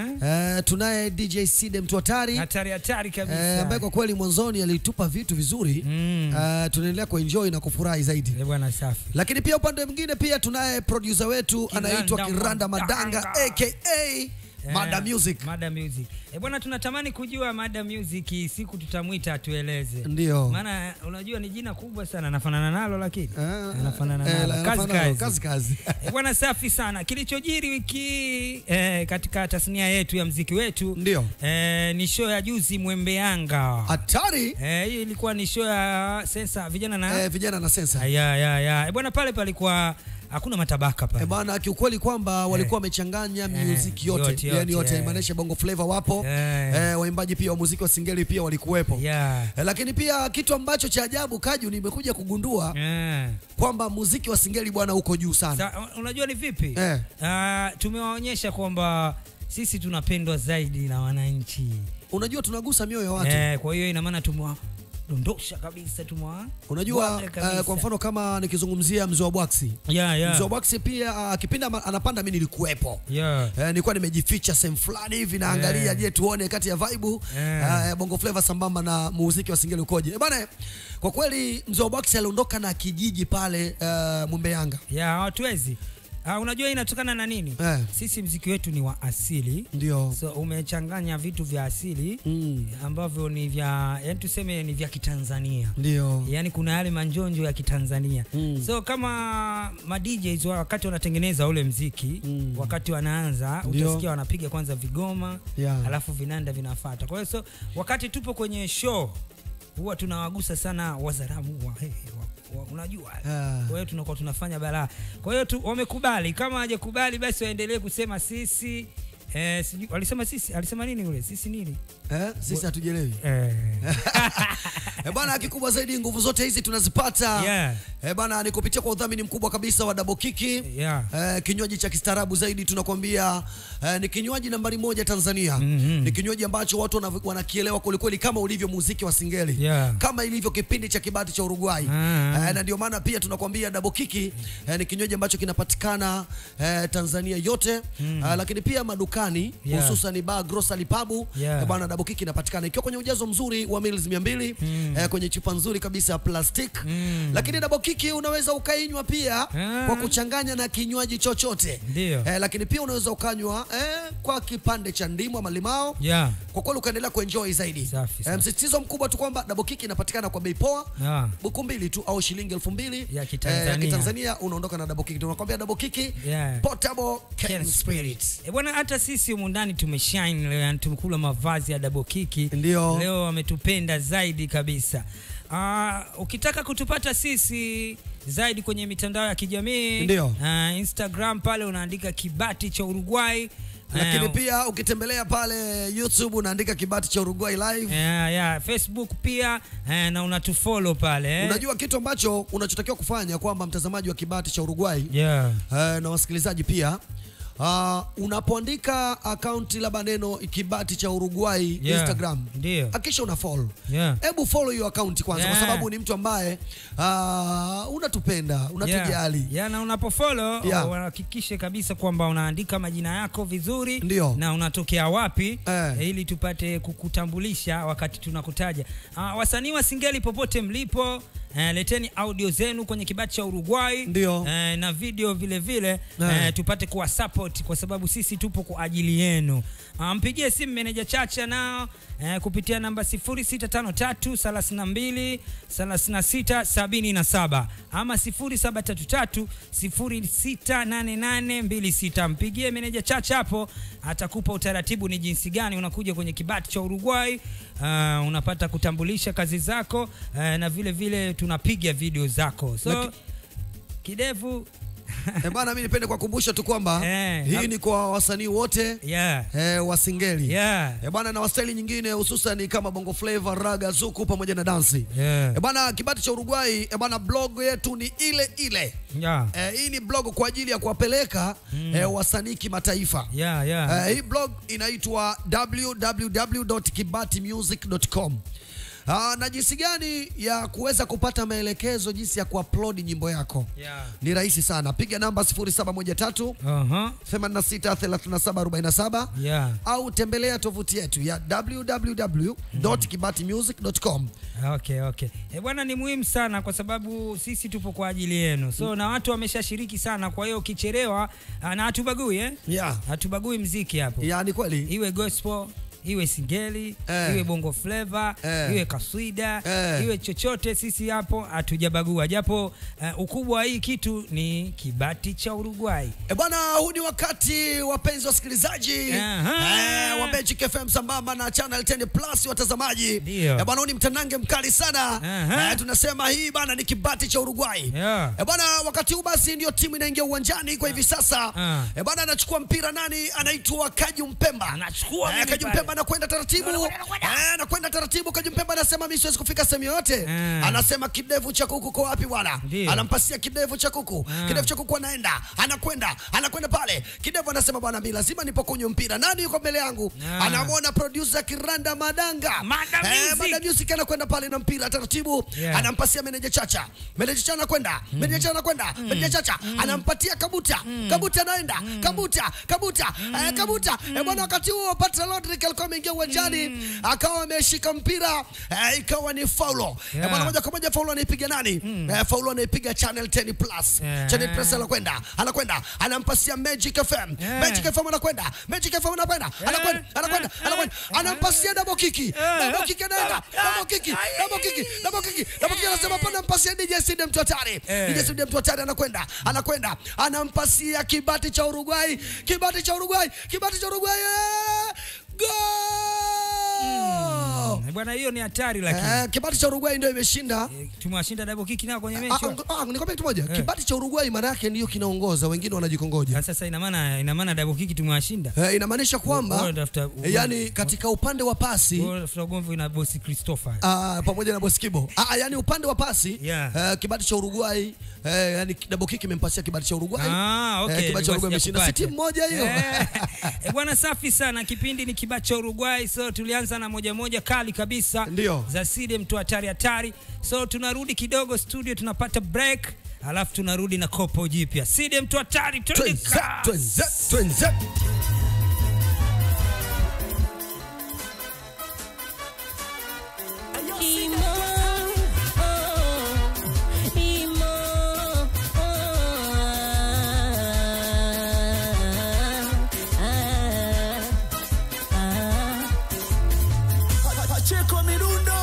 uh, tunaye DJ Side mtu hatari hatari hatari kabisa eh, ambaye kwa kweli mwanzoni alitupa vitu vizuri mm. uh, tunaendelea kuenjoy na kufurahi zaidi bwana safi lakini pia upande mwingine pia tunaye producer wetu Kiranda anaitwa Kiranda Madanga Madanga. aka Mada Music Mada Music. E bwana, tunatamani kujua Mada Music siku tutamwita atueleze. Ndio. Maana unajua ni jina kubwa sana, anafanana nalo lakini anafanana eh, nalo. la- Kazi anafanana nalo, kazi. kazi, kazi. E bwana, safi sana. Kilichojiri wiki hii, eh, katika tasnia yetu ya mziki wetu ndio eh, ni show ya juzi Mwembe Yanga. Hatari. Eh, hii ilikuwa ni show ya sensa vijana na eh, vijana na sensa. ya ya ya. E bwana, pale palikuwa hakuna matabaka pale Eh, bana kiukweli kwamba walikuwa wamechanganya music yote, yote, yani yote, yote eh. maanisha bongo flavor wapo Eh. eh, waimbaji pia wa muziki wa singeli pia walikuwepo yeah. eh, lakini pia kitu ambacho cha ajabu kaju nimekuja kugundua Eh. kwamba muziki wa singeli bwana uko juu sana Sa, unajua ni vipi Eh. Ah, tumewaonyesha kwamba sisi tunapendwa zaidi na wananchi unajua tunagusa mioyo ya watu eh, kwa hiyo ina maana tumewadondosha kabisa tumewa unajua bwaga kabisa. uh, kwa mfano kama nikizungumzia mzee wa bwaksi Yeah, yeah. mzee wa bwaksi pia uh, kipindi ama- anapanda mi nilikuwepo yeah. Eh, nilikuwa nimejificha sehemu fulani hivi naangalia Yeah. je tuone kati ya vibe Yeah. eh, bongo flava sambamba na muziki wa singeli ukoje Eh, bana kwa kweli mzee wa bwaksi aliondoka na kijiji pale uh, mwembe yanga ya hawatuwezi Ah, unajua hii inatokana na nini Eh. sisi mziki wetu ni wa asili ndio so umechanganya vitu vya asili mm. ambavyo ni vya yani tuseme ni vya kitanzania ndio yaani kuna yale manjonjo ya kitanzania mm. so kama ma DJs wa- wakati wanatengeneza ule mziki mm. wakati wanaanza Ndio. utasikia wanapiga kwanza vigoma Yeah. alafu vinanda vinafata kwa hiyo so wakati tupo kwenye show huwa tunawagusa sana wazaramu wa, hey, wa, wa, unajua Ah. kwa hiyo tunakuwa tunafanya balaa kwa hiyo tu, wamekubali kama hawajakubali basi waendelee kusema sisi eh, sijui walisema sisi alisema nini ule sisi nini eh, sisi hatujelewi eh. Eh, bana kikubwa zaidi nguvu zote hizi tunazipata Yeah. eh, bana ni kupitia kwa udhamini mkubwa kabisa wa Double Kiki Yeah. eh, kinywaji cha kistaarabu zaidi tunakwambia eh, ni kinywaji nambari moja Tanzania mm-hmm. ni kinywaji ambacho watu wana- wanakielewa kwelikweli kama ulivyo muziki wa singeli Yeah. kama ilivyo kipindi cha kibati cha Uruguay Ah. eh, na ndio maana pia tunakwambia Double Kiki eh, ni kinywaji ambacho kinapatikana eh, Tanzania yote mm. eh, lakini pia madukani Yeah. hususan bar grocery pub Yeah. eh, bana Double Kiki inapatikana ikiwa kwenye ujazo mzuri wa mils 200 mm. eh, kwenye chupa nzuri kabisa ya plastic mm. lakini Double Kiki unaweza ukainywa pia Ah. kwa kuchanganya na kinywaji chochote Ndio. eh, lakini pia unaweza ukanywa eh, kwa kipande cha ndimu ama limao Yeah. kwa kweli ukaendelea kuenjoy zaidi Safi, eh, msisitizo mkubwa tu kwamba Double Kiki inapatikana kwa bei poa Yeah. buku mbili tu au shilingi elfu mbili Ya Kitanzania. eh, Kitanzania unaondoka na Double Kiki tunakwambia Double Kiki Yeah. portable Can can spirit E bwana, hata sisi humu ndani tumeshine leo, yani tumekula mavazi ya Double Kiki. Ndio. Leo wametupenda zaidi kabisa. Uh, ukitaka kutupata sisi zaidi kwenye mitandao ya kijamii Ndio. uh, Instagram pale unaandika kibati cha Uruguay lakini Eh, pia ukitembelea pale YouTube unaandika kibati cha Uruguay live yeah, yeah. Facebook pia eh, na unatufollow pale eh. unajua kitu ambacho unachotakiwa kufanya kwamba mtazamaji wa kibati cha Uruguay yeah. eh, na wasikilizaji pia Uh, unapoandika akaunti labda neno kibati cha Uruguay Yeah, Instagram ndio. hakisha una follow Yeah. hebu follow hiyo akaunti kwanza Yeah. kwa sababu ni mtu ambaye uh, unatupenda unatujali yeah. yeah, na unapofollow Yeah. uhakikishe kabisa kwamba unaandika majina yako vizuri Ndio. na unatokea wapi Eh. eh, ili tupate kukutambulisha wakati tunakutaja uh, wasanii wa singeli popote mlipo Eh, leteni audio zenu kwenye kibati cha Uruguay Ndio. eh, na video vile vile Eh. eh, tupate kuwa support kwa sababu sisi tupo kwa ajili yenu. Ah, Mpigie simu meneja Chacha nao eh, kupitia namba 0653 32 36 77 ama 0733 068826. Mpigie meneja Chacha hapo, atakupa utaratibu ni jinsi gani unakuja kwenye kibati cha Uruguay. Uh, unapata kutambulisha kazi zako uh, na vile vile tunapiga video zako so Laki- kidevu Eh, bana mimi nipende kuwakumbusha tu kwamba Eh, hii hap- ni kwa wasanii wote yeah. eh, wa singeli Yeah. eh, bana na wastaili nyingine hususan kama bongo flavor raga zuku pamoja na dansi Yeah. eh, bana kibati cha Uruguay eh, bana blog yetu ni ile ile Yeah. eh, hii ni blog kwa ajili ya kuwapeleka mm. eh, wasanii kimataifa Yeah, yeah. Eh, hii blog inaitwa www.kibatimusic.com Ah, na jinsi gani ya kuweza kupata maelekezo jinsi ya kuupload nyimbo yako Yeah. ni rahisi sana piga namba 0713 Uh-huh. 863747 Yeah. au tembelea tovuti yetu ya www.kibatimusic.com Okay, okay. E bwana, ni muhimu sana kwa sababu sisi tupo kwa ajili yenu, so na watu wameshashiriki sana. Kwa hiyo ukichelewa, ah, na hatubagui eh? Yeah. hatubagui mziki hapo, ya ni kweli iwe gospel iwe singeli Eh. iwe bongo flava Eh. iwe kaswida Eh. iwe chochote, sisi hapo hatujabagua, japo uh, ukubwa wa hii kitu ni kibati cha Uruguay. E bwana, huu ni wakati wapenzi wasikilizaji, Aha. eh, wa Magic FM sambamba na Channel 10 Plus watazamaji. Ndio. Eh, bwana huu ni mtanange mkali sana. Aha. Eh, tunasema hii bana ni kibati cha Uruguay. Yeah. Eh, bwana wakati huu basi ndio timu inaingia uwanjani kwa hivi sasa. Ah. Eh, bwana anachukua mpira nani? Anaitwa Kaju Mpemba. Anachukua eh, mimi Kaju pale. Mpemba anakwenda taratibu. Eh, anakwenda taratibu. Kaju Mpemba anasema mimi siwezi kufika sehemu yoyote. Ah. Anasema kidevu cha kuku kwa wapi bwana? Ndio. Anampasia kidevu cha kuku. Ah. Kidevu cha kuku anaenda, anakwenda, anakwenda pale. Kidevu anasema bwana mimi lazima nipokunywe mpira. Nani yuko mbele yangu? Ah. Anamwona producer Kiranda Madanga. Mada Eh, Music. Mada Music anakwenda pale na mpira taratibu. Yeah. Anampasia meneja Chacha. Meneja Chacha anakwenda. Meneja Chacha anakwenda. Meneja Chacha anampatia Kabuta. Kabuta anaenda. Kabuta, Kabuta, eh, Kabuta. Eh, bwana wakati huo Patra Rodrick alikuwa ameingia uwanjani akawa ameshika mpira eh, ikawa ni faulo. Eh, Yeah. bwana moja kwa moja faulo anaipiga nani? Eh, faulo anaipiga Channel 10 Plus. Yeah. Channel Plus anakwenda. Anakwenda. Anampasia Magic FM. Yeah. Magic FM anakwenda. Magic FM anakwenda. Anakwenda. Anakwenda. Anakwenda. Anampasia double kick. Double kick anaenda. Double kick. Double kick. Double kick. Double kick anasema pana mpasia DJ Sidi mtu hatari. Eh. DJ Sidi mtu hatari anakwenda. Anakwenda. Anampasia kibati cha Uruguay. Kibati cha Uruguay. Kibati cha Uruguay. Eh! Goal! Eh, Bwana hiyo ni hatari lakini. Eh, kibati cha Uruguay ndio imeshinda. Tumewashinda double kick nao kwenye Ah, mechi. ah, ah, nikwambia kitu moja. Eh. Kibati cha Uruguay maana yake ndio kinaongoza, wengine wanajikongoja. Sasa ina maana ina maana double kick tumewashinda. Eh, inamaanisha kwamba Bora tafuta- eh, yani katika upande wa pasi Bora tafuta ugomvi na bosi Christopher. Ah, pamoja na Boskibo. Ah, yani upande wa pasi Yeah. eh, kibati cha Uruguay eh, yani double kick imempasia kibati cha Uruguay. Ah, okay. Eh, kibati cha Uruguay Nilikuwa imeshinda. Si sijakupata. timu moja hiyo. Eh, eh, bwana safi sana. Kipindi ni kibao cha Uruguay, so tulianza na moja moja kali kabisa Ndio. za Side mtu hatari hatari. So tunarudi kidogo studio, tunapata break alafu tunarudi na kopo jipya. Side mtu hatari, twende Twenze, kazi. twenze, twenze. Imo, oh, imo, oh, ah, ah, Pacheko mirundo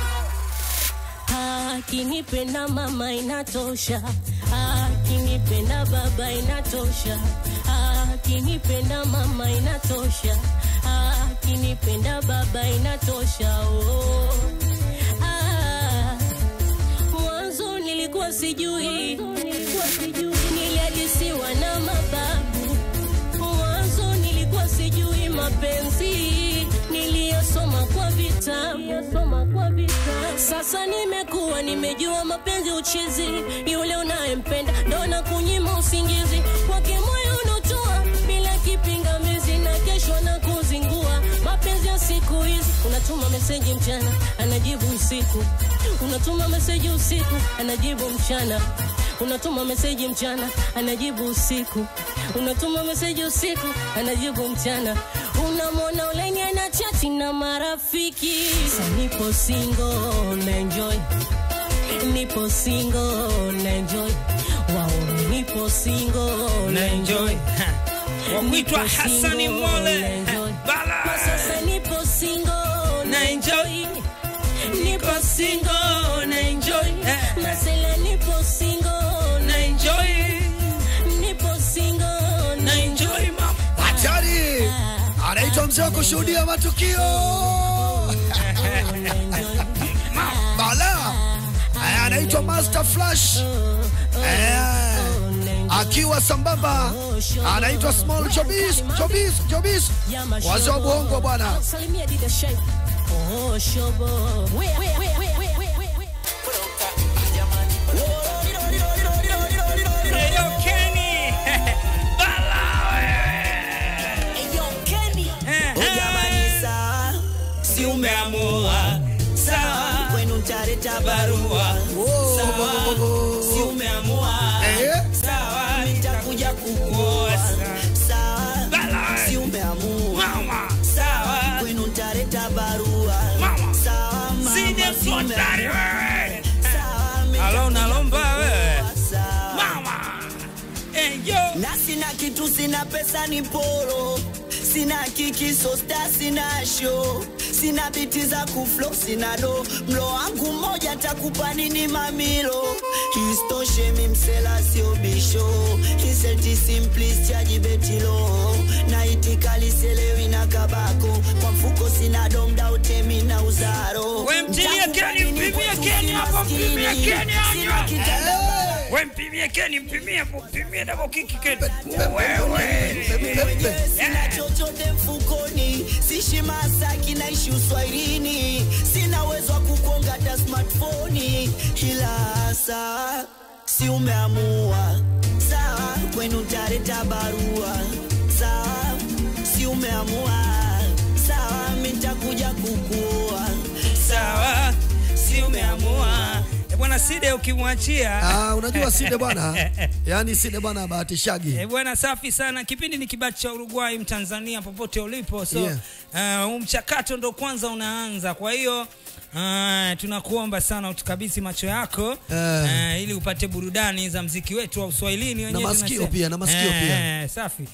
ah. Akinipenda mama inatosha, akinipenda baba inatosha, akinipenda mama inatosha, akinipenda baba inatosha. Oh. Ah. Mwanzo nilikuwa sijui, niliadisiwa na mababu. Mwanzo nilikuwa sijui mapenzi, niliyosoma kwa vitabu. Sasa nimekuwa nimejua mapenzi uchizi, yule unayempenda ndo na kunyima usingizi, kwake moyo unotoa bila kipingamizi, na kesho na kuzingua. Mapenzi ya siku hizi, unatuma meseji mchana, anajibu usiku, unatuma meseji usiku, anajibu mchana unatuma meseji mchana anajibu usiku unatuma meseji usiku anajibu mchana unamwona ulenye na chati na marafiki Sa nipo single na enjoy nipo single na enjoy wao nipo single na enjoy Wakuitwa Nipo Hassani single Mwale. na enjoy. Bala. Kwa sasa nipo single na enjoy nipo single na enjoy masela nipo single na enjoy nipo single na enjoy Hatari. Anaitwa mzee wa kushuhudia matukio. Bala. Eh, Anaitwa Master Flash. Eh, Akiwa sambamba anaitwa Small Chobis, Chobis, Chobis. Wazee wa Bongo bwana. Salimia Dida Shape. Oh, shobo. We, we, we, we, we, we, we, we. Eyo Kenny. Ujamani sawa, si umeamua sawa, kwenu ntaleta barua sawa, si umeamua sawa, nitakuja kukuoa sawa, si umeamua sawa, kwenu ntaleta barua sawa, mama, si umeamua Alo nalomba wewe. na sina kitu, sina pesa, ni poro, sina kiki sosta sina show sina biti za kuflo sina do mlo wangu mmoja takupa nini mamilo istoshe mimsela sio bisho iseti simplis chaji betilo na itikaliselewi na kabako kwa mfuko sina domda utemi na uzaro We mtilie Keni, mpimie Keni hapo, mpimie Keni hapo. We mpimie Keni, mpimie hapo, mpimie double kick Keni. Mwenyewe sina chochote mfukoni sishi masaki naishi uswahilini sina uwezo wa kukonga hata smartphone ila saa si umeamua sawa kwenu tareta barua sawa si umeamua sawa mitakuja kukuoa sawa si umeamua Eh, bwana side ukimwachia Ah, unajua Side bwana, yani Side bwana bahatishagi. Eh, bwana safi sana kipindi ni kibati cha uruguay mtanzania popote ulipo so Yeah. yeah. uh, mchakato ndo kwanza unaanza kwa hiyo Uh, tunakuomba sana utukabidhi macho yako Eh. uh, ili upate burudani za mziki wetu wa uswahilini wenyewe masikio tunasema. pia, na masikio pia. Eh, safi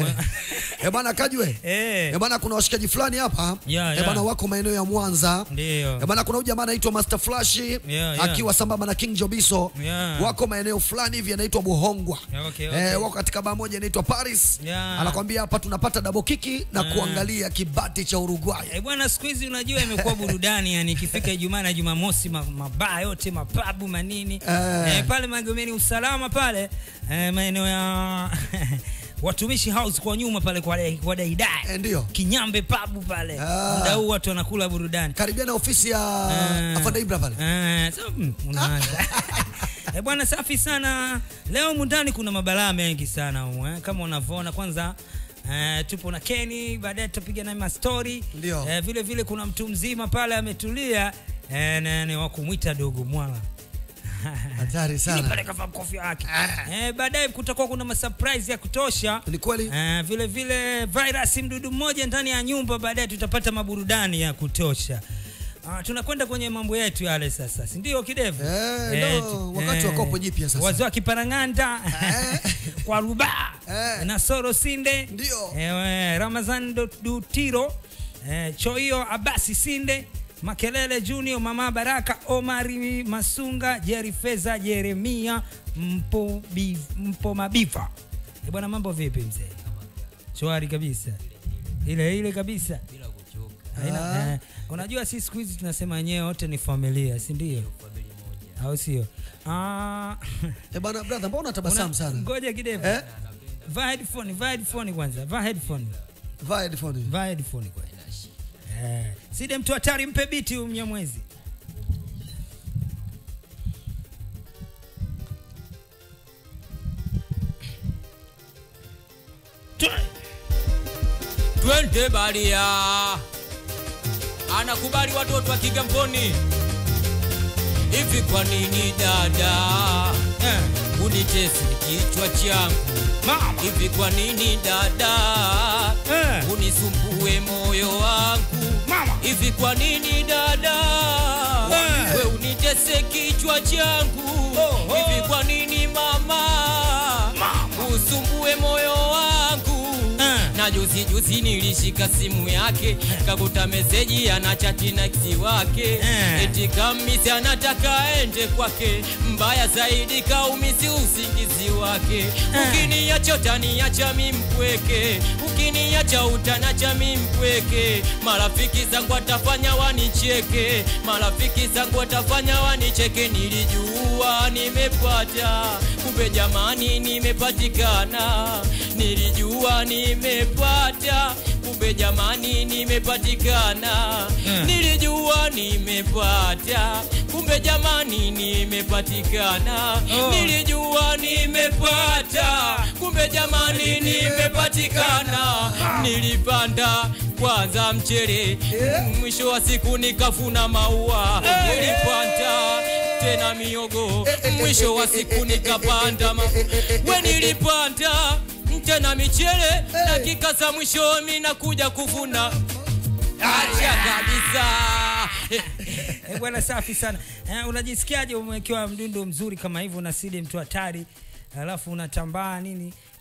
Eh bwana Kajwe. Eh bwana kuna washikaji fulani hapa. Yeah, Eh yeah. bwana wako maeneo ya Mwanza. Ndio. Eh bwana kuna huyu jamaa anaitwa Master Flash yeah. akiwa sambamba na King Jobiso. Yeah. Wako maeneo fulani hivi yanaitwa Buhongwa. Yeah, okay, okay. Eh wako katika baa moja inaitwa Paris. Yeah. Anakwambia hapa tunapata double kiki na Yeah. kuangalia kibati cha Uruguay. Eh, bwana siku hizi unajua imekuwa burudani yani ikifika Ijumaa na Jumamosi ma- mabaa yote mapabu manini Eh. eh, pale Magomeni usalama pale eh, maeneo ya watumishi house kwa nyuma pale kwa, dai- kwa daidai eh, ndio Kinyambe pabu pale Ah. muda huu watu wanakula burudani karibia na ofisi ya Eh. Afande Ibra pale eh, so, mm, unaanza Eh, bwana safi sana leo mundani kuna mabalaa mengi sana humu, eh, kama unavyoona kwanza Uh, tupo na Kenny baadaye tutapiga naye mastori Ndio. uh, vile vile kuna mtu mzima pale ametulia uh, na ni wa kumwita dogo mwala Hatari sana. Ni pale kavaa kofia yake eh, baadaye kutakuwa kuna masurprise ya kutosha ni kweli eh, vile vile virus mdudu mmoja ndani ya nyumba baadaye tutapata maburudani ya kutosha Ah, tunakwenda kwenye mambo yetu yale sasa si ndio kidevu Eh, ndo wakati wa kopo jipya sasa. wazee wa kiparanganda kwa rubaa na soro sinde ndio eh, ramazan Do- dutiro eh, choio abasi sinde makelele junior mama baraka omari masunga jeri feza jeremia mpo, bi, mpo mabifa Eh, bwana mambo vipi mzee shwari kabisa ile ile kabisa Haina, Ah. eh, unajua si siku hizi tunasema wenyewe wote ni familia si ndio au sio Ah, Eh bana brother, mbona unatabasamu una- sana? ngoja kidevu Eh? vaa headphone vaa headphone kwanza vaa headphone Vaa headphone. vaa headphone kwanza eh side mtu hatari mpe biti huyu mnyamwezi twende baria anakubali watoto wa kigamboni hivi kwa nini dada eh, unitesi kichwa changu hivi kwa nini dada eh, unisumbue moyo wangu hivi kwa nini dada Eh. we unitese kichwa changu hivi kwa nini mama usumbue moyo wangu na juzi juzi nilishika simu yake kakuta meseji ana chati na kisi wake eti kamisi anataka ende kwake mbaya zaidi kaumisi usingizi wake ukiniacha utaniacha mi mpweke ukiniacha utanacha mi mpweke marafiki zangu watafanya wanicheke marafiki zangu watafanya wanicheke nilijua nimepata kumbe jamani nimepatikana nilijua nimepata kumbe jamani nimepatikana nilijua nimepata kumbe jamani nimepatikana nilijua nimepata kumbe jamani nimepatikana nilipanda kwanza mchele mwisho wa siku nikafuna maua nilipanda tena miogo mwisho wa siku nikapanda ma... we nilipanda tena michele dakika za mwisho mi nakuja kuvuna acha kabisa Eh, bwana safi sana eh, unajisikiaje umewekewa mdundo mzuri kama hivyo na sidi mtu hatari alafu unatambaa nini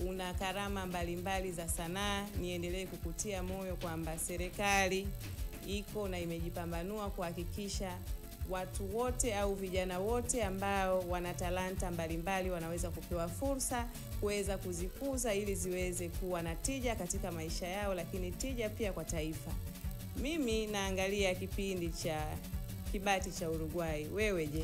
una karama mbalimbali za sanaa, niendelee kukutia moyo kwamba serikali iko na imejipambanua kuhakikisha watu wote au vijana wote ambao wana talanta mbalimbali wanaweza kupewa fursa kuweza kuzikuza ili ziweze kuwa na tija katika maisha yao, lakini tija pia kwa taifa. Mimi naangalia kipindi cha kibati cha Uruguay. Wewe je?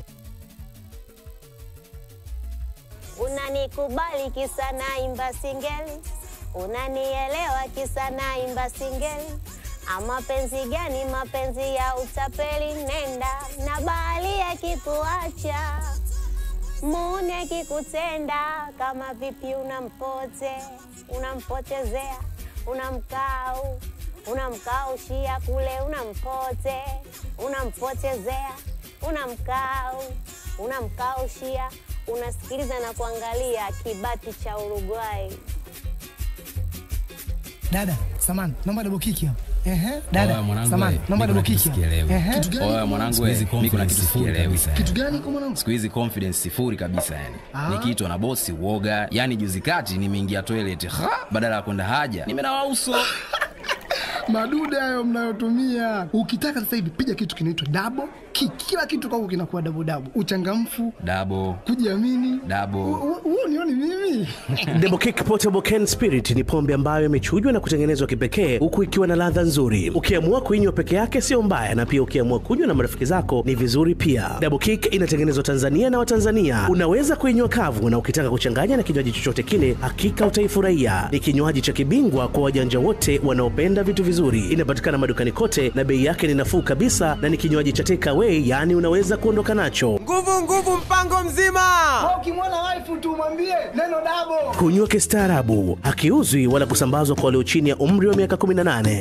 Unanikubali kisa naimba singeli, unanielewa kisa naimba singeli. Ama penzi gani? Mapenzi ya utapeli. Nenda na bahali akikuacha, muni akikutenda, kama vipi unampote, unampotezea, unamkau unamkaushia kule, unampote, unampotezea, unamkau, unamkaushia, unasikiliza na kuangalia kibati cha Uruguay. Dada, samani, naomba double kick hapo. Ehe, Oya, dada, mwanangu samani, we, naomba mi kuna double kitu kick hapo. sikielewi. Ehe. Kitu gani Oya, mwanangu Siku we, hizi mi kuna kitu confidence sikielewi full sana. Kitu gani kwa mwanangu? siku hizi confidence sifuri kabisa yani Ah. nikiitwa na bosi uoga yani juzi kati nimeingia toilet ha! badala ya kwenda haja nimenawa uso Madude hayo mnayotumia. Ukitaka sasa hivi piga kitu kinaitwa double kick. Kila kitu kwako kinakuwa double double. Uchangamfu, dabo kujiamini. dabo Huo nioni mimi. Double Kick Portable Can Spirit ni pombe ambayo imechujwa na kutengenezwa kipekee huku ikiwa na ladha nzuri. Ukiamua kuinywa peke yake sio mbaya, na pia ukiamua kunywa na marafiki zako ni vizuri pia. Double Kick inatengenezwa Tanzania na Watanzania. Unaweza kuinywa kavu, na ukitaka kuchanganya na kinywaji chochote kile, hakika utaifurahia. Ni kinywaji cha kibingwa kwa wajanja wote wanaopenda vitu vizuri. Inapatikana madukani kote na bei yake ni nafuu kabisa, na ni kinywaji cha take away, yaani unaweza kuondoka nacho. Nguvu nguvu mpango mzima. Ukimwona wife tu mwambie neno double. Kunywa kistaarabu, hakiuzwi wala kusambazwa kwa walio chini ya umri wa miaka 18.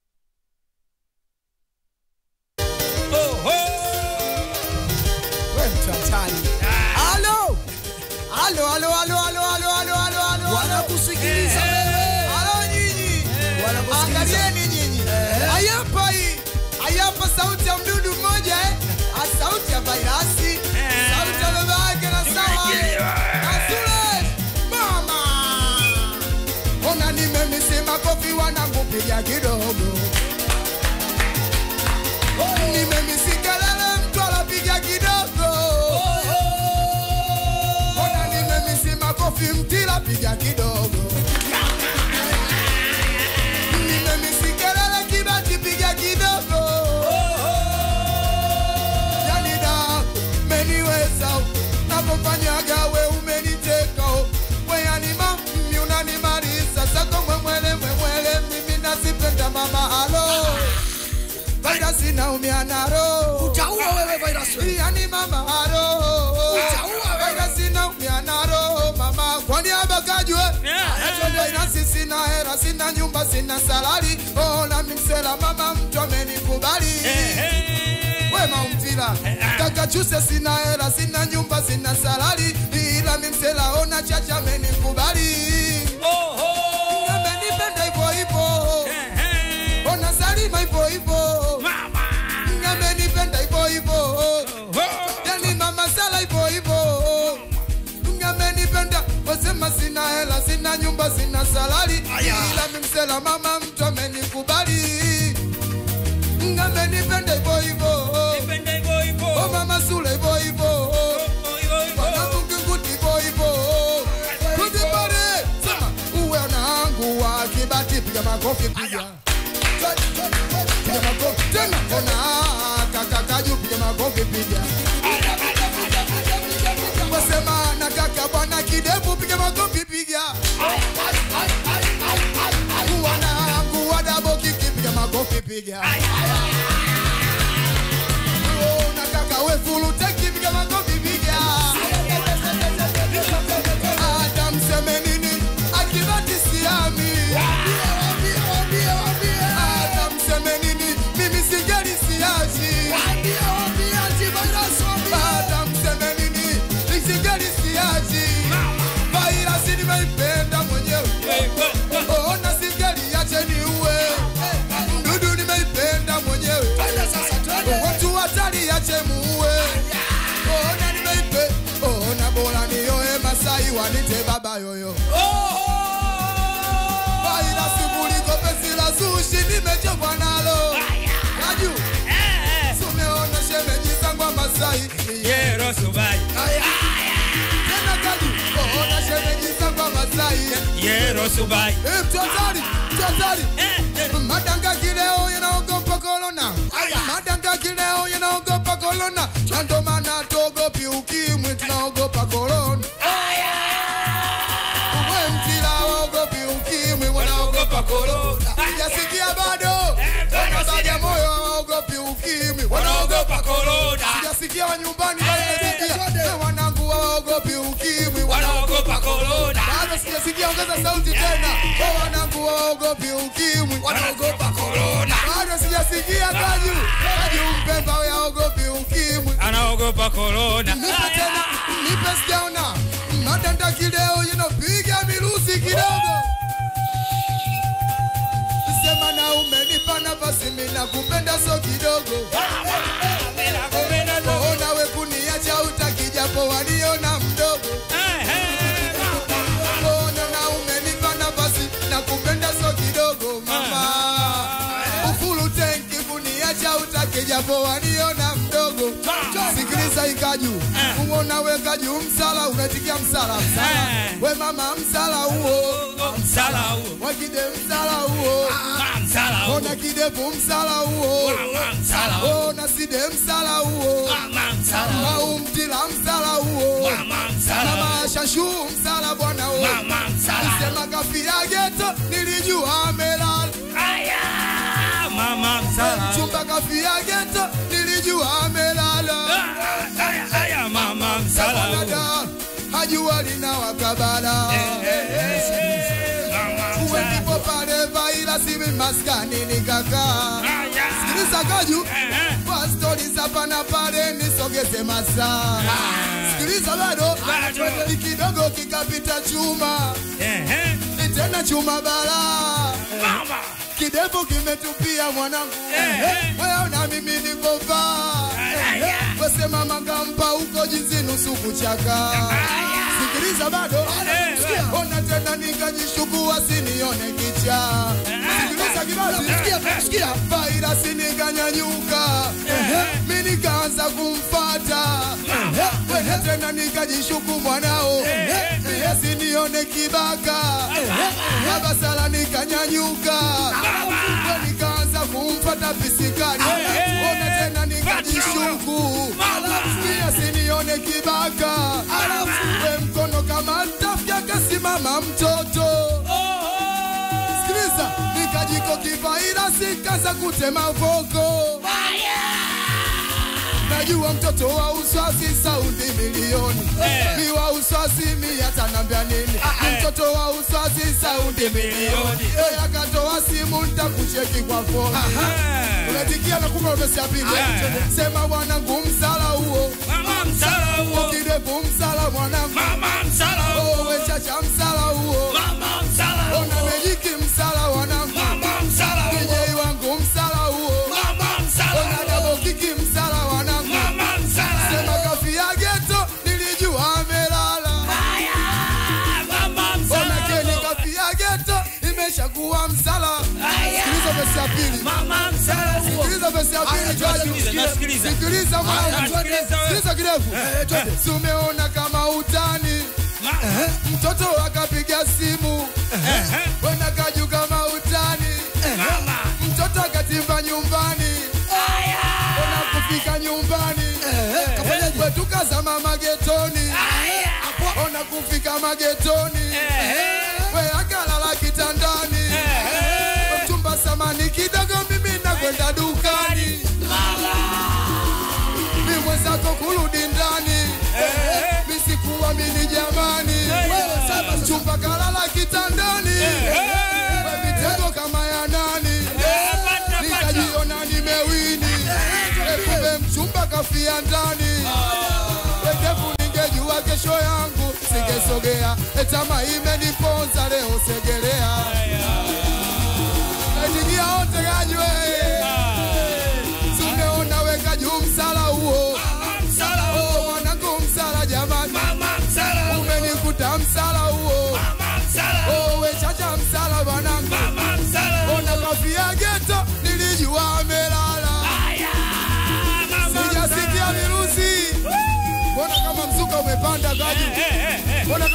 We mtu hatari. Halo. Halo, halo, halo, halo, halo, halo, halo, halo. Wanakusikiliza wewe. Halo nyinyi. Angalieni nyinyi. Hayapa hii. Hayapa sauti ya mdudu mmoja eh. Ah, Sauti ya vairasi. Sauti ya baba yake na sawa. Nasule. Mama. Ona nimemisema kofi wanangupiga kidogo. Nimemisikelele mtu anapiga kidogo. Ona nimemisi makofi mtila piga kidogo. Nimemisikelele kibati piga kidogo. Yani da meniweza napofanyaga we umeniteka we yani mami unanimaliza sako mwemwele mwemwele mimi nasipenda mama halo virus inaumia naro utaua wewe virus yani mama haro utaua virus inaumia naro mama kwa niaba kajwe atende na sisi na hera sina nyumba sina salari ona mimsela mama mtu amenikubali wema umtila kaka chuse sina hera sina nyumba sina salari ila mimsela ona chacha amenikubali amenipenda hivyo hivyo ona salima hivyo hivyo amenipenda hivyo hivyo yani mama sala hivyo hivyo amenipenda wasema sina hela sina nyumba sina salari ila mimsela mama mtu amenikubali amenipenda hivyo hivyo Oh, mama sule hivyo hivyo wanamukikuti hivyo hivyo kutipare sema uwe unaangu wa kibati piga makofi piga piga makofi tena kona kaka kaju piga makofi piga wasema na kaka bwana kidevu piga makofi piga wanangu wa dabo kiki piga makofi piga Oh, na kaka we fulu teki piga makofi piga hata mseme nini akibati siami hata mseme nini mimi sijali siachi hata mseme nini sijali siachi vairasi nimeipenda mwenyewe ona sijali yache niue mdudu nimeipenda mwenyewe watu hatari yache muue ona nimeipe ona bora nioe masai wanite baba yoyo ubishi nimechokwa nalo Kaju Sumeona shemeji zangu wa Masai Yero Subai Tena Kaju Ona shemeji zangu wa Masai Yero Subai Eh, mtotari, mtotari. Madanga kileo yanaogopa korona. Madanga kileo yanaogopa korona. Na ndo maana tuogopi ukimwi, tunaogopa korona. We mtila waogopi ukimwi, wanaogopa korona. Sijasikia bado. Wana Bagamoyo hawaogopi ukimwi, wanaogopa korona. Sijasikia wa nyumbani wanasikia. Eh, wanangu hawaogopi ukimwi, wanaogopa korona. Bado sijasikia, ongeza sauti tena. Oh, wanangu hawaogopi ukimwi, wanaogopa korona. Bado sijasikia Kaju. Kaju Mpemba hawaogopi ukimwi. Anaogopa korona Nipe tena, nipe sijaona. Madanda kileo yanopiga mirusi kidogo. Sema na umenipa nafasi mimi nakupenda so kidogo. Ona we kuniacha utaki japo waliona mdogo. Ona na umenipa nafasi nakupenda so kidogo mama. Ufulu tenki kuniacha utaki japo waliona mdogo. Sikiliza ikaju. Uona we kaju msala unatikia msala msala. We mama msala huo. Msala huo. Wakide msala huo. Msala huo. Ona kidevu msala huo. Msala huo. Ona side msala huo. msala huo. Au mtila msala huo. msala Mama shashu msala bwana huo. msala. Sema kafia geto nilijua amelala. Mama msala Chumba kafia geto nilijua amelala. Aya mama msala huo. Dada hajua lina wakabala. Uwe ndipo pale vaila siwi maskani nikakaa. Sikiliza kaju kwa stori za pana pale nisogeze masaa. Sikiliza bado ni kidogo kikapita chuma ni tena chuma bala kidevu kimetupia mwanangu wewe na mimi niko vaa wesema mangampa huko jinsi nusu kuchaka sikiliza bado ona tena nikajishuku wasinione kicha sikiliza kibasi vairasi nikanyanyuka mi nikaanza kumfata wena tena nikajishuku mwanao asinione kibaka abasala nikanyanyuka we nikaanza kumfata pisikali ona tena nikajishuku asinione kibaka we mkono kama tafya kasimama mtoto sikiliza nikajiko kivairasi kaza kutema voko najua mtoto wa uswasi saundi milioni mi wa uswasi mi atanambia nini Ni mtoto wa uswasi saundi milioni Eh, akatoa simu ntakucheki kwa foni unatikia na kumbe umesi ya pili sema mwanangu msala huo kidevu msala mwanangu Oh, we chacha msala huo ona mejiki msala wanangu DJ wangu msala huo ona dabo kiki msala wanangu sema kafia geto nilijua amelala ona keni kafia geto imeshakuwa msala sikiliza vesi ya pili sikiliza vesi ya pili Jaju. sikiliza mwanangu sikiliza kirefu si umeona kama utani mtoto akapiga simu wena kaju kama utani mtoto akatimba nyumbani ona kufika nyumbani wetukazama magetoni ona kufika magetoni we akalala kitandani mchumba samani kidogo mimi nakwenda dukani mi mwenzako kurudi ndani misikuamini jamani mchumba kalala kitandani we mitego kama ya nani nikajiona nimewini kumbe mchumba kafia ndani wekefu ningejua kesho yangu singesogea etama imeniponza leo segelea naitikia wote kajwe sumeona weka juu msala huo Oh, mwanangu msala jamani umenikuta msala huo Oh, we chacha msala bwanangu ona kafiage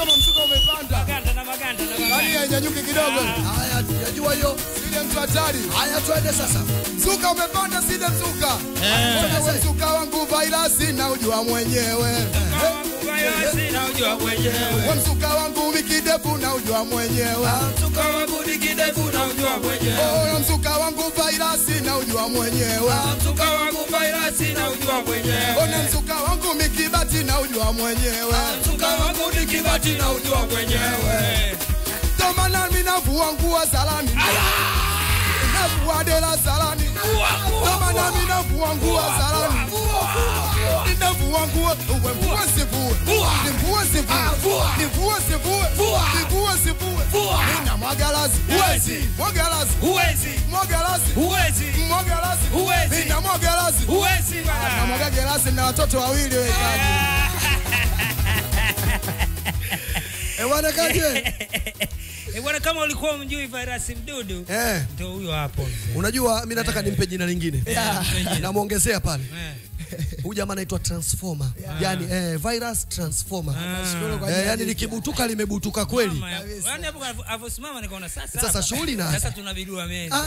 kama msuka umepanda. Maganda na maganda na maganda. Yaani hainyanyuki kidogo. Haya, tujajua hiyo. Sile mtu hatari. Haya, twende sasa. Msuka umepanda, sile msuka. Eh. Wewe msuka wangu vairasi na ujua mwenyewe. Vairasi na ujua mwenyewe. Wewe msuka wangu mikidevu na ujua mwenyewe. Msuka wangu ni kidevu na ujua mwenyewe. Oh, msuka wangu vairasi na ujua mwenyewe. Msuka wangu vairasi na ujua mwenyewe. Ona msuka wangu mikibati na ujua mwenyewe. Msuka wangu ni kibati na ujua mwenyewe. Ndo maana mimi navua nguo salani. Navua dela salani. Ndo maana mimi navua nguo salani. Ninavua nguo, uwe mvua sivue. Nivue sivue. Nivue sivue. Nivue sivue. Nina mwagalazi. Huwezi. Mwagalazi. Huwezi. Mwagalazi. Huwezi. Mwagalazi. Huwezi. Nina mwagalazi. Huwezi bana. Na mwaga gelasi na watoto wawili wewe kaji. Eh, bwana kaje? Eh, bwana kama ulikuwa umjui virus mdudu Eh. ndio huyo hapo mzee. Unajua mi nataka nimpe jina lingine. Yeah. Namwongezea pale. Eh. Huyu jamaa anaitwa Transformer. Yaani eh, virus transformer. Nashukuru kwa Eh, jina yani jipya. likibutuka limebutuka kweli. Mama ya- Yaani hapo alivyo- alivyosimama nikaona sasa. Sasa hapa, shughuli inaanza. Sasa tunabidua meza.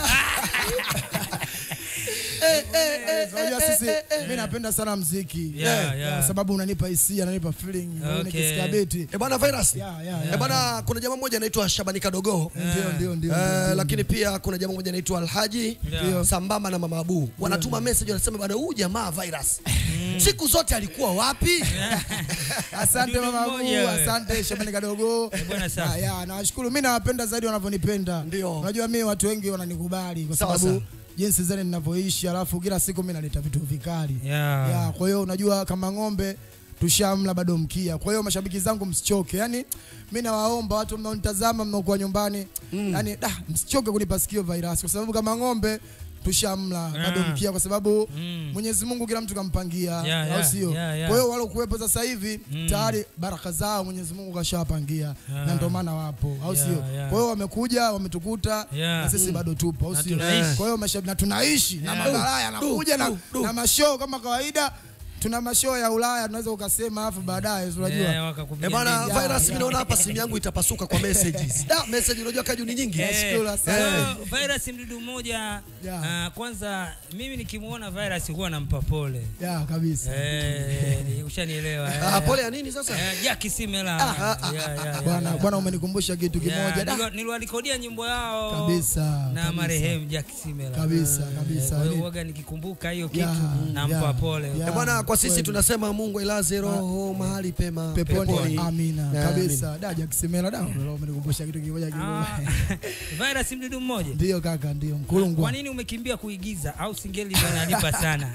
Unajua sisi mimi napenda sana mziki. Yeah, Eh, yeah. Kwa sababu unanipa hisia, unanipa feeling, Okay. nikisikia beti. Eh, bwana virus. Yeah, yeah, Eh, bwana kuna jamaa mmoja anaitwa Shabani Kadogo. Ndio, ndio, ndio. Eh, ndio. lakini pia kuna jamaa mmoja anaitwa Alhaji Ndio. sambamba na Mama Abu wanatuma message wanasema bwana huyu jamaa virus siku zote alikuwa wapi? Asante Dudu mama mmoja Abu, wewe. asante Shabani Kadogo. bwana, safi. Ya, ya, nawashukuru. Mimi nawapenda zaidi wanavyonipenda. Ndio. Unajua mimi watu wengi wananikubali kwa Sawa, sababu sawa. jinsi zani ninavyoishi, alafu kila siku mimi naleta vitu vikali. Yeah. Ya, kwa hiyo unajua kama ng'ombe tushamla bado mkia. Kwa hiyo mashabiki zangu msichoke. Yaani mimi nawaomba watu mnaonitazama mnaokuwa nyumbani, yaani da, msichoke kunipa sikio virus kwa sababu kama ng'ombe tushamla bado Yeah. mkia kwa sababu Mm. Mwenyezi Mungu kila mtu kampangia, Yeah, au yeah, sio? yeah, yeah. Kwa hiyo wale kuwepo sasa hivi Mm. tayari baraka zao Mwenyezi Mungu kashawapangia Yeah. na ndio maana wapo, au Yeah, sio? yeah. Kwa hiyo wamekuja wametukuta Yeah. na sisi Mm. bado tupo, au Na sio? tunaishi. Kwa hiyo mashabiki na tunaishi na Yeah. mabalaa yanakuja na, Du, du. na mashow kama kawaida. Tuna mashow ya Ulaya tunaweza ukasema alafu baadaye si unajua. Eh, wakakupiga Eh, bwana ndege. Yeah, virus yeah. mimi naona hapa simu yangu itapasuka kwa messages. Da message unajua kaju ni nyingi. Eh, Nashukuru sana. so, virus mdudu mmoja Yeah. ah, kwanza mimi nikimuona virus huwa nampa pole Ya kabisa. Eh, ni- ushanielewa eh. Ah, pole ya nini sasa? Eh, Jackie Simela ah, Yeah, yeah, yeah, Bwana yeah. bwana umenikumbusha kitu Yeah, kimoja. Da. nilwa- niliwalikodia nyimbo yao Kabisa, na kabisa. marehemu Jack Simela Kabisa, Eh, kabisa. kwa hiyo Ni- huwaga nikikumbuka hiyo kitu Yeah, nampa yeah, pole yeah. Eh, bwana kwa sisi Kweli. tunasema Mungu ailaze roho mahali pema Peponi, amina Yeah, kabisa. Da Jakisemela da, leo umenikumbusha kitu kimoja Ah, kimoja. virus mdudu mmoja Ndio kaka, ndio kwa mkulungwa. nini umekimbia kuigiza au singeli ndio inalipa sana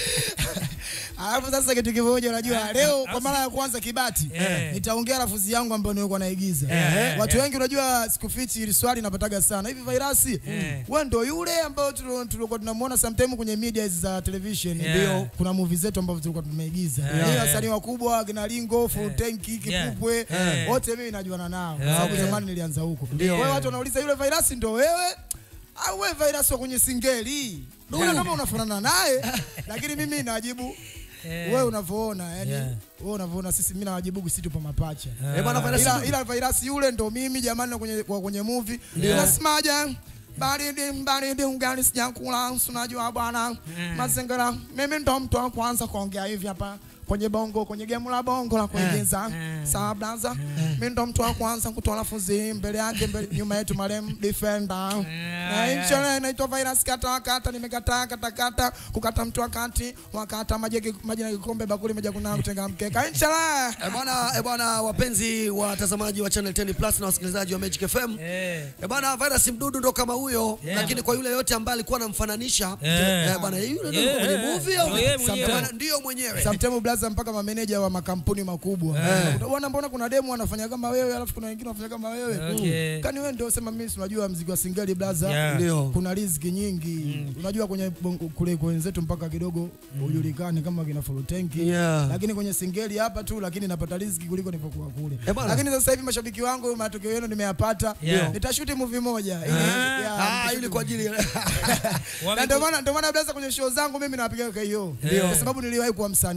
Alafu sasa kitu kimoja unajua Ah, leo ah, kwa mara ya kwanza Kibati Eh. nitaongea lafuzi yangu ambayo nilikuwa naigiza. Eh, Watu eh. wengi unajua sikufichi hili swali napataga sana. Hivi virasi Eh. wewe ndio yule ambao tulo- tulikuwa tunamuona sometime kwenye media za television Yeah. ndio kuna movie zetu ambazo tulikuwa tumeigiza. Yeah. Ni wasanii wakubwa kina Lingo, Full Yeah. Tanki, Yeah. Kipupwe Yeah. wote mimi najuana nao. Kwa Yeah. sababu Yeah. zamani nilianza huko. Ndio. Kwa hiyo watu wanauliza yule virasi ndio wewe au wewe virasi wa kwenye singeli? Ndio kama unafanana naye lakini mimi najibu Eh. wewe unavyoona yani Yeah. wewe unavyoona sisi mimi nawajibu sisi tupo mapacha Eh, bwana virus ila, ila virasi yule ndo mimi jamani na kwenye kwa kwenye movie Yeah. nasemaje baridi baridi ugali sijakula unajua bwana mazingira mimi ndo mtu wa kwanza kuongea hivi hapa kwenye bongo kwenye gemu la bongo la kuigiza sawa blaza mimi ndo mtu wa kwanza kutoa lafuzi mbele yake mbele nyuma yetu marem defender na yeah. inchele inaitwa virus kata kata nimekataa kata kata kukata mtu wakati wakata maji maji na kikombe bakuli moja kuna kutenga mkeka inchele Eh, bwana eh, bwana wapenzi watazamaji wa Channel 10 Plus na wasikilizaji wa Magic FM. Eh. Eh, bwana virus mdudu ndo kama huyo Yeah. lakini kwa yule yote ambaye alikuwa anamfananisha Yeah. eh, bwana yule ndo Yeah. kwenye movie au Ndio yeye mwenyewe. Eh, bwana, ndio mwenyewe Sometimes blaza mpaka mameneja wa makampuni makubwa. Eh. Utaona mbona kuna demo wanafanya kama wewe alafu kuna wengine wanafanya kama wewe. Okay. Kani wewe ndio sema mimi si unajua mziki wa singeli blaza. Yeah. Ndio. Kuna riziki nyingi. Unajua kwenye bongo- kule kwa wenzetu mpaka kidogo ujulikane kama kina full tanki. Yeah. Lakini kwenye singeli hapa tu lakini napata riziki kuliko nilipokuwa kule. Eh, bwana. Lakini sasa hivi mashabiki wangu matokeo yenu nimeyapata. Yeah. Nitashuti movie moja. Ili, Ah. yeah, Ah, nitashuti ili kwa ajili ya na ndio maana ndio maana blaza kwenye show zangu mimi napiga KO. Ndio. Kwa sababu niliwahi kuwa msanii. Yeah. Ndio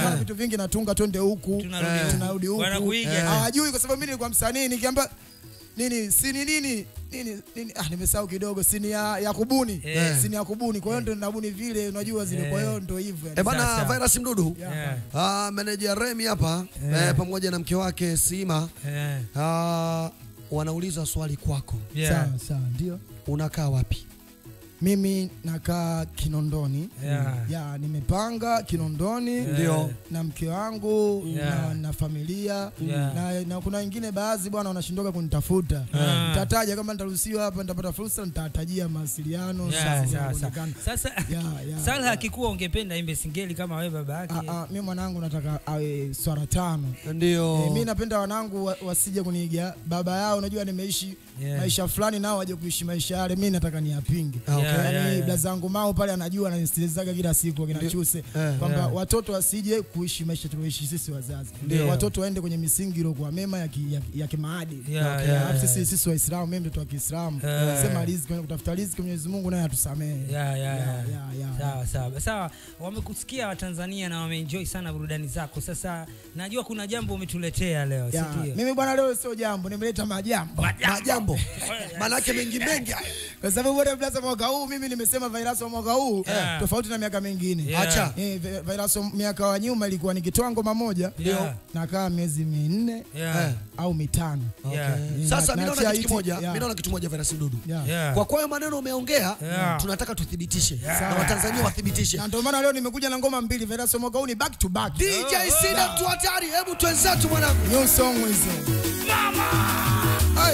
bwana vitu vingi natunga twende huku Tunarudi huku. tunarudi huku Wanakuiga. Eh, hawajui kwa sababu mimi nilikuwa msanii nikiamba nini sini nini nini nini ah nimesahau kidogo sini ya, ya kubuni Eh. sini ya kubuni kwa hiyo ndo nabuni vile unajua zile kwa hiyo ndo hivyo E bana Virus Mdudu Yeah. ah, meneja Remi hapa Yeah. eh, pamoja na mke wake Sima Yeah. ah, wanauliza swali kwako Yeah. sawa sawa ndio unakaa wapi mimi nakaa Kinondoni Yeah. ya nimepanga Kinondoni Yeah. Ndio. na mke wangu Yeah. na, na familia Yeah. na, na kuna wengine baadhi bwana wanashindoka kunitafuta Yeah. nitataja kama nitaruhusiwa hapa nitapata fursa nitatajia mawasiliano Yeah, sawa, sawa, kuonekana. sawa. Sasa yeah. Salha akikuwa ungependa imbe singeli kama wewe baba yake. Ah, ah, mi mwanangu nataka awe swara tano ndio e, mi napenda wanangu wa, wasije kuniiga baba yao unajua nimeishi Yeah. maisha fulani nao waje kuishi maisha yale mi nataka niapinge Okay. Yeah, yani yeah, yeah. blazangu mao pale anajua ananisikilizaga kila siku akina Ndio. chuse Eh, kwamba yeah. watoto wasije kuishi maisha tulioishi sisi wazazi Ndio. watoto waende kwenye misingi iliyokuwa mema ya, ki, ya, ya kimaadili Yeah, Okay. yeah, Alafu yeah. sisi sisi waislamu mimi mtoto wa kiislamu Yeah. sema riziki kwenye kutafuta riziki mwenyezi mungu naye atusamehe Yeah, yeah, Yeah, yeah. yeah, yeah. Sawa sawa sawa, wamekusikia Watanzania na wameenjoy sana burudani zako. Sasa najua kuna jambo umetuletea leo, si Yeah. ndio? mimi bwana leo sio jambo nimeleta majambo majambo manake mengi mengi haya kwa sababu bwana blaza mwaka huu mimi nimesema virus wa mwaka huu Yeah. tofauti na miaka mingine Yeah. Acha. Eh, vi- virus wa miaka wa nyuma ilikuwa nikitoa ngoma moja Yeah. nakaa miezi minne Yeah. Eh. au mitano Yeah. Eh, Sasa na- mimi naona naachia kitu hiti- kimoja, yeah. mimi naona kitu moja Virus Mdudu. Yeah. Yeah. Kwa kwa hayo maneno umeongea, Yeah. tunataka tuthibitishe Yeah. na Watanzania wathibitishe. na ndio maana leo nimekuja na ngoma mbili virus wa mwaka huu ni back to back DJ Sida mtu hatari, hebu twenzetu mwanangu. new song hizo mama Ay.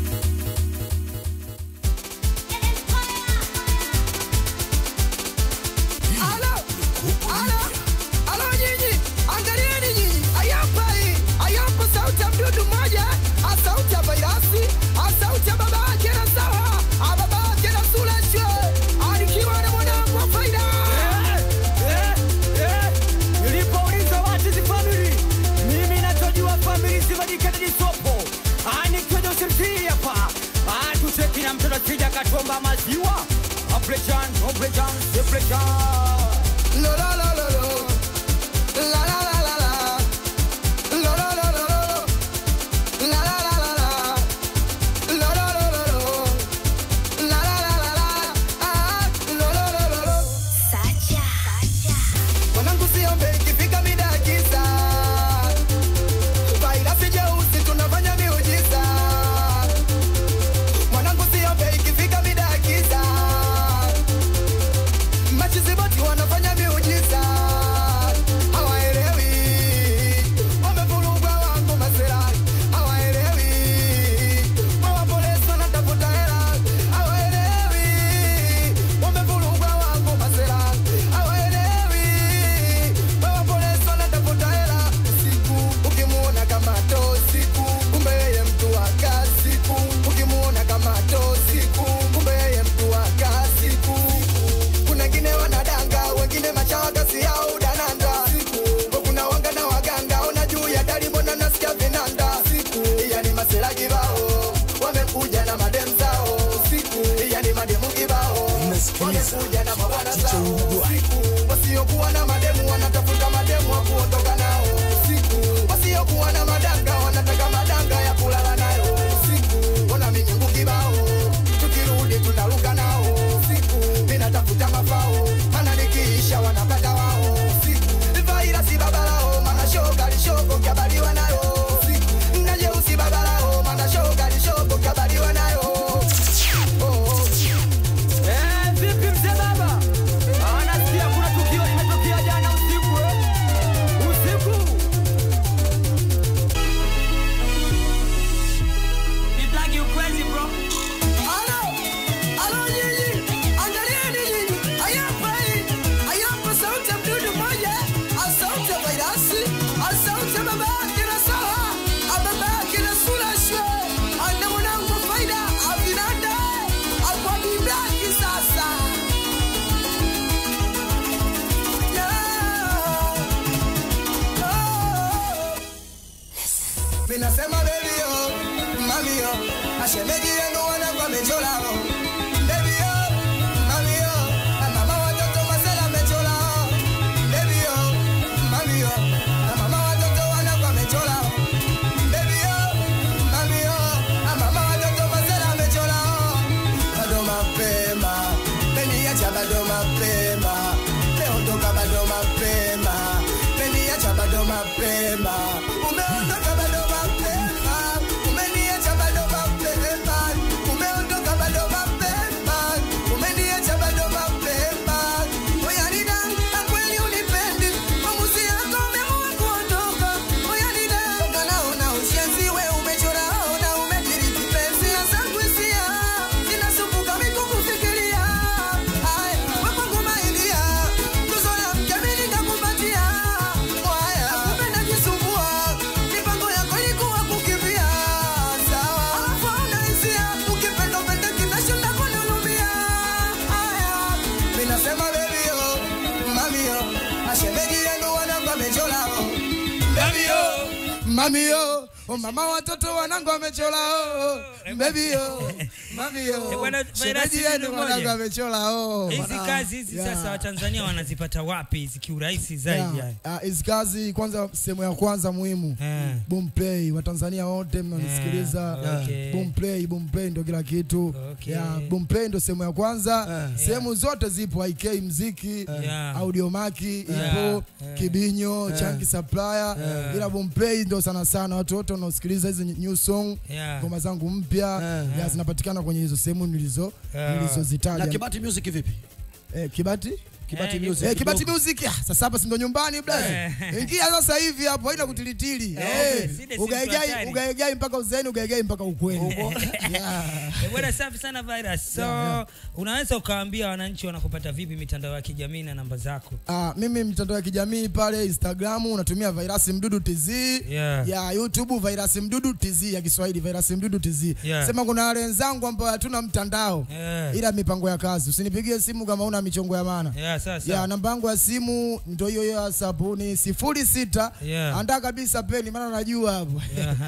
Alo, alo, alo nyinyi, angalieni nyinyi, ayapa hii, ayapa sauti ya mdudu mmoja, a sauti ya vairasi, a sauti ya baba yake na sawa, a baba yake na Suleshe, alikiwa na mwanangu wa faida. nilipouliza what is family mimi nachojua family sivadikatadisopo anikiweja usirtii hapa tuseki na mtoto sija katomba maziwa oblejan oblejan oblejan Lo, lo, lo, lo, lo. La, la, la, la, la. Lo, lo, lo, lo, lo. La, la, la, la, la. Lo, lo, lo, lo, lo. La, la, la, la, la. Ah, lo, lo, lo, lo, lo. Mwanangu siombe ikifika mida ya giza. Vairasi jeusi tunafanya miujiza. Mwanangu siombe ikifika mida ya giza. Machiziboti wanafanya miujiza. Hawaelewi. Wamevurugwa wangu maserali. Hawaelewi. Hawa polisi wanatafuta hela. Hawaelewi. Wamevurugwa wangu maserali. Hawaelewi. Hawa polisi wanatafuta hela. Siku ukimuona kama to siku kumbe yeye mtu wa kazi. Siku ukimuona kama to siku kumbe yeye mtu wa kazi. Siku kuna wengine wanadanga, wengine machawa kazi yao dananda. Siku kuna wanga na waganga, ona juu ya dari, mbona nasikia vinanda. Siku yani masela kibao wamekuja na madem zao. Siku yani mademu kibao wamekuja na mabwana zao. Siku wasiokuwa na mademu wanatafuta mademu wa kuondoka nao. Siku wasiokuwa na madanga wanataka madanga ya kulala nayo. Siku ona minyungu kibao tukirudi tunaruka nao. Siku ninatafuta mafao mana nikiisha wanapata wao. Siku vairasi babalao mana shoka lishoko kabaliwa nayo. Siku na jeusi babalao mana shoka lishoko kabaliwa nayo. Oh, oh. Eh, vipi mzee baba Ah, nasikia kuna tukio limetokea jana usiku eh? usiku It's like you crazy bro Alo, alo nyinyi, angalieni nyinyi, ayapa hii, ayapa sauti ya mdudu mmoja, a sauti ya vairasi, a sauti ya baba yake na sawa, a baba yake na Suleshe, ana mwanangu wa faida, a vinanda, a kwa biblaki sasa. Yeah. Oh. Minasema baby yo, mami yo, mashemeji yenu wanangu wamechola oh. Baby yo, mami yo, na mama watoto masela amechola oh. Baby yo, mami yo, mapema umeondoka bado mapema umeniacha bado mapema umeondoka bado mapema umeniacha bado mapema oyanida na kweli unipendi maamuzi yako umeamua kuondoka oyanida naona ushenziwe umechora ona umediriki penzi na zangu hisia zinasumbuka mikukufikiria haya wepangu mailia tuzo la mjamili nakupatia mwaya kumbe najisumbua mipango yako ilikuwa kukimbia sawa alafu hauna hisia ukipenda upende kinashinda kunihurumia haya mi nasema bebio mamio ashemeji yenu wanangu amecholao bebio mamio Oh, mama watoto wanangu amechola oh, bebio mamio bwana, shemeji Virasi yenu ndugu wanangu moja. amechola oh. hizi Bwana, kazi hizi yeah. sasa watanzania wanazipata wapi hizi kiurahisi zaidi Yeah. yani? Ah, hizi kazi kwanza sehemu ya kwanza muhimu boomplay watanzania wote mnanisikiliza Yeah, okay. boomplay boomplay ndo kila kitu Okay. yeah, boomplay ndo sehemu ya kwanza sehemu zote zipo ik mziki Yeah. audiomaki Yeah. ipo Yeah. kibinyo Yeah. chanki supplier Yeah. ila boomplay ndo sana sana watu wote wanaosikiliza hizi new song Yeah. ngoma zangu mpya yeah, zinapatikana kwenye hizo sehemu nilizo Yeah. nilizozitaja Na Kibati Music vipi? Eh, Kibati? Kibati Eh, Music Eh, Kibati kidogo. Music. Ah, sasa hapa si ndo nyumbani blaza. Eh. Ingia sasa hivi hapo haina kutilitili. Eh, Eh, sile si Ugaigai hatari. ugaigai mpaka uzeni ugaigai mpaka ukweli. Eh, bwana safi sana virus so Yeah, yeah. unaweza ukawaambia wananchi wanakupata vipi mitandao ya kijamii na namba zako Ah, mimi mitandao ya kijamii pale Instagram unatumia Virasi Mdudu TZ. Yeah. Ya YouTube Virasi Mdudu TZ ya Kiswahili Virasi Mdudu TZ. Yeah. Sema kuna wale wenzangu ambao hatuna mtandao. Yeah. Ila mipango ya kazi. Usinipigie simu kama una michongo ya maana. Yeah, sasa. Ya namba yangu ya simu ndio hiyo hiyo ya sabuni sifuri sita. Yeah. Andaa kabisa peni maana najua hapo.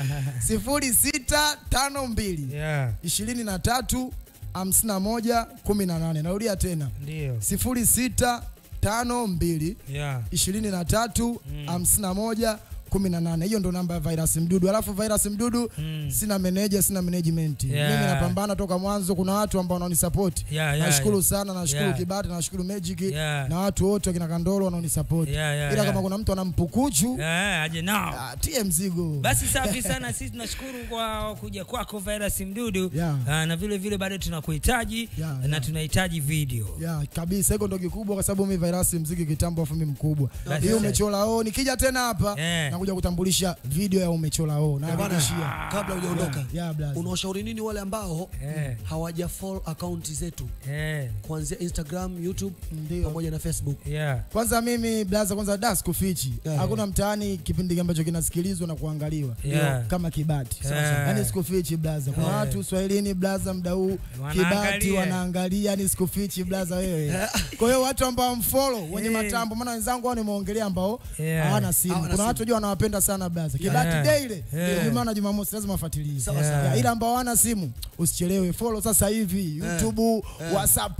sifuri sita tano mbili Yeah. ishirini na tatu hamsini na moja kumi na nane narudia tena Ndio. sifuri sita tano mbili Yeah. ishirini na tatu hamsini na moja kumi na nane hiyo ndo namba ya virus mdudu alafu virus mdudu sina meneja sina management Yeah. mimi napambana toka mwanzo kuna watu ambao wanaonisapoti Yeah, yeah, nashukuru yeah. sana nashukuru Yeah. kibati nashukuru magic Yeah. na watu wote wakina kandolo wanaonisapoti Yeah, yeah, ila yeah. kama kuna mtu anampukuchu Eh, aje nao tie mzigo basi safi sana sisi tunashukuru kwa kuja kwako virus mdudu Yeah. Ah, na vile vile bado tunakuhitaji na tunahitaji video ya kabisa hiko ndo kikubwa kwa sababu mi virasi mziki kitambo afu mi mkubwa Basi hiyo sasa. umechola o nikija tena hapa nakuja kutambulisha video ya umechola o Eh, bwana, nakuishia kabla hujaondoka yeah, yeah, unawashauri nini wale ambao hawaja follow akaunti zetu kuanzia Instagram, YouTube pamoja na Facebook? kwanza mimi blaza kwanza da sikufichi Yeah. hakuna mtaani kipindi ambacho kinasikilizwa na kuangaliwa Yeah. kama kibati Yeah. yani sikufichi blaza kuna Yeah. watu uswahilini blaza mda huu kibati Wanaangalia. wanaangalia yani sikufichi blaza wewe kwa hiyo watu ambao mfolo wenye Yeah. matambo maana wenzangu hao nimeongelea ambao Yeah. hawana simu Hawana kuna simu. watu jua wanawapenda sana blaza Yeah. kibati Yeah. daily Yeah. Jumaa na Jumamosi lazima wafuatilie Sawa, sawa. Yeah, ila ambao hawana simu usichelewe follow sasa hivi YouTube Yeah. WhatsApp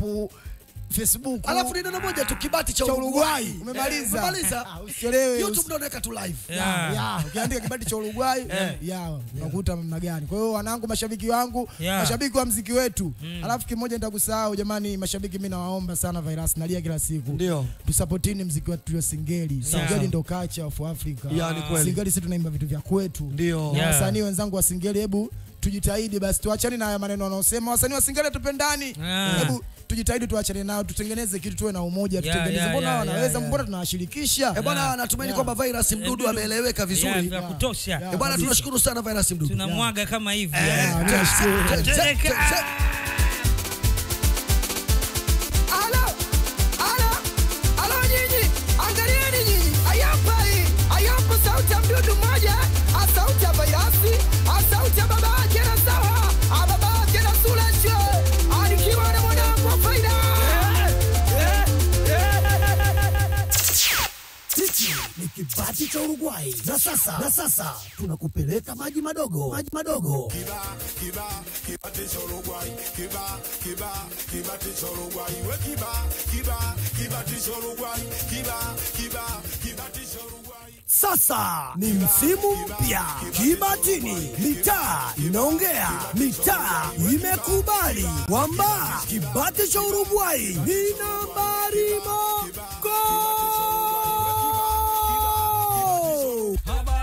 Facebook Alafu ni neno moja tu kibati cha cha Uruguay. Uruguay umemaliza. Eh, umemaliza. Ah, Usichelewe. YouTube ndio unaweka tu live. Ya, ya, ukiandika kibati cha Uruguay Eh. ya unakuta namna gani. Kwa hiyo wanangu, mashabiki wangu, Yeah. mashabiki wa mziki wetu. Alafu kimoja nitakusahau jamani, mashabiki, mimi nawaomba sana Virus, nalia kila siku. Ndio. Tusapotini mziki wetu wa Singeli. Singeli ndo culture of Africa. Ya, ni kweli. Singeli sisi tunaimba vitu vya kwetu. Ndio. Na Yeah. wasanii wenzangu wa Singeli, hebu tujitahidi basi, tuachane na haya maneno wanaosema wasanii wa Singeli tupendani. Yeah. Hebu tujitahidi tuachane nao, tutengeneze kitu, tuwe na umoja, Yeah, tutengeneze. yeah, Mbona yeah, wanaweza, yeah, mbona tunawashirikisha? Eh, bwana natumaini kwamba Virus Mdudu ameeleweka vizuri. Yeah, vya kutosha. Eh, bwana kabisa. tunashukuru sana Virus Mdudu. tunamwaga kama hivi Yeah, mimi nashukuru. Tereka. Alo, alo, alo nyinyi, angalieni nyinyi, ayapa hii, ayapa sauti ya mdudu mmoja, a sauti ya Virasi, a sauti ya baba yake na sawa, a baba yake na Sulesh, alikiwa na mwanangu wa faida. Hichi ni kibati cha Uruguay na sasa, na sasa tunakupeleka maji madogo, maji madogo. Sasa ni msimu mpya Kibatini, mitaa inaongea, mitaa imekubali kwamba kibati cha Uruguay ni nambari mogo. Habari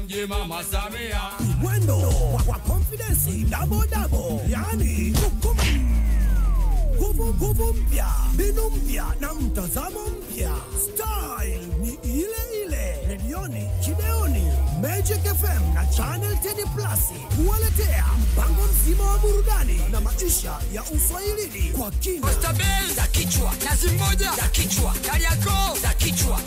mji mama Samia. mwendo wa, wa confidence double double, yani kukum nguvu nguvu mpya, mbinu mpya na mtazamo mpya. Style ni ile ile, redioni, kideoni, Magic FM na Channel 10 Plus kuwaletea mpango mzima wa burudani na maisha ya uswahilini kwa kina. Oysterbell za kichwa, nazi moja za kichwa, Kariakoo za kichwa.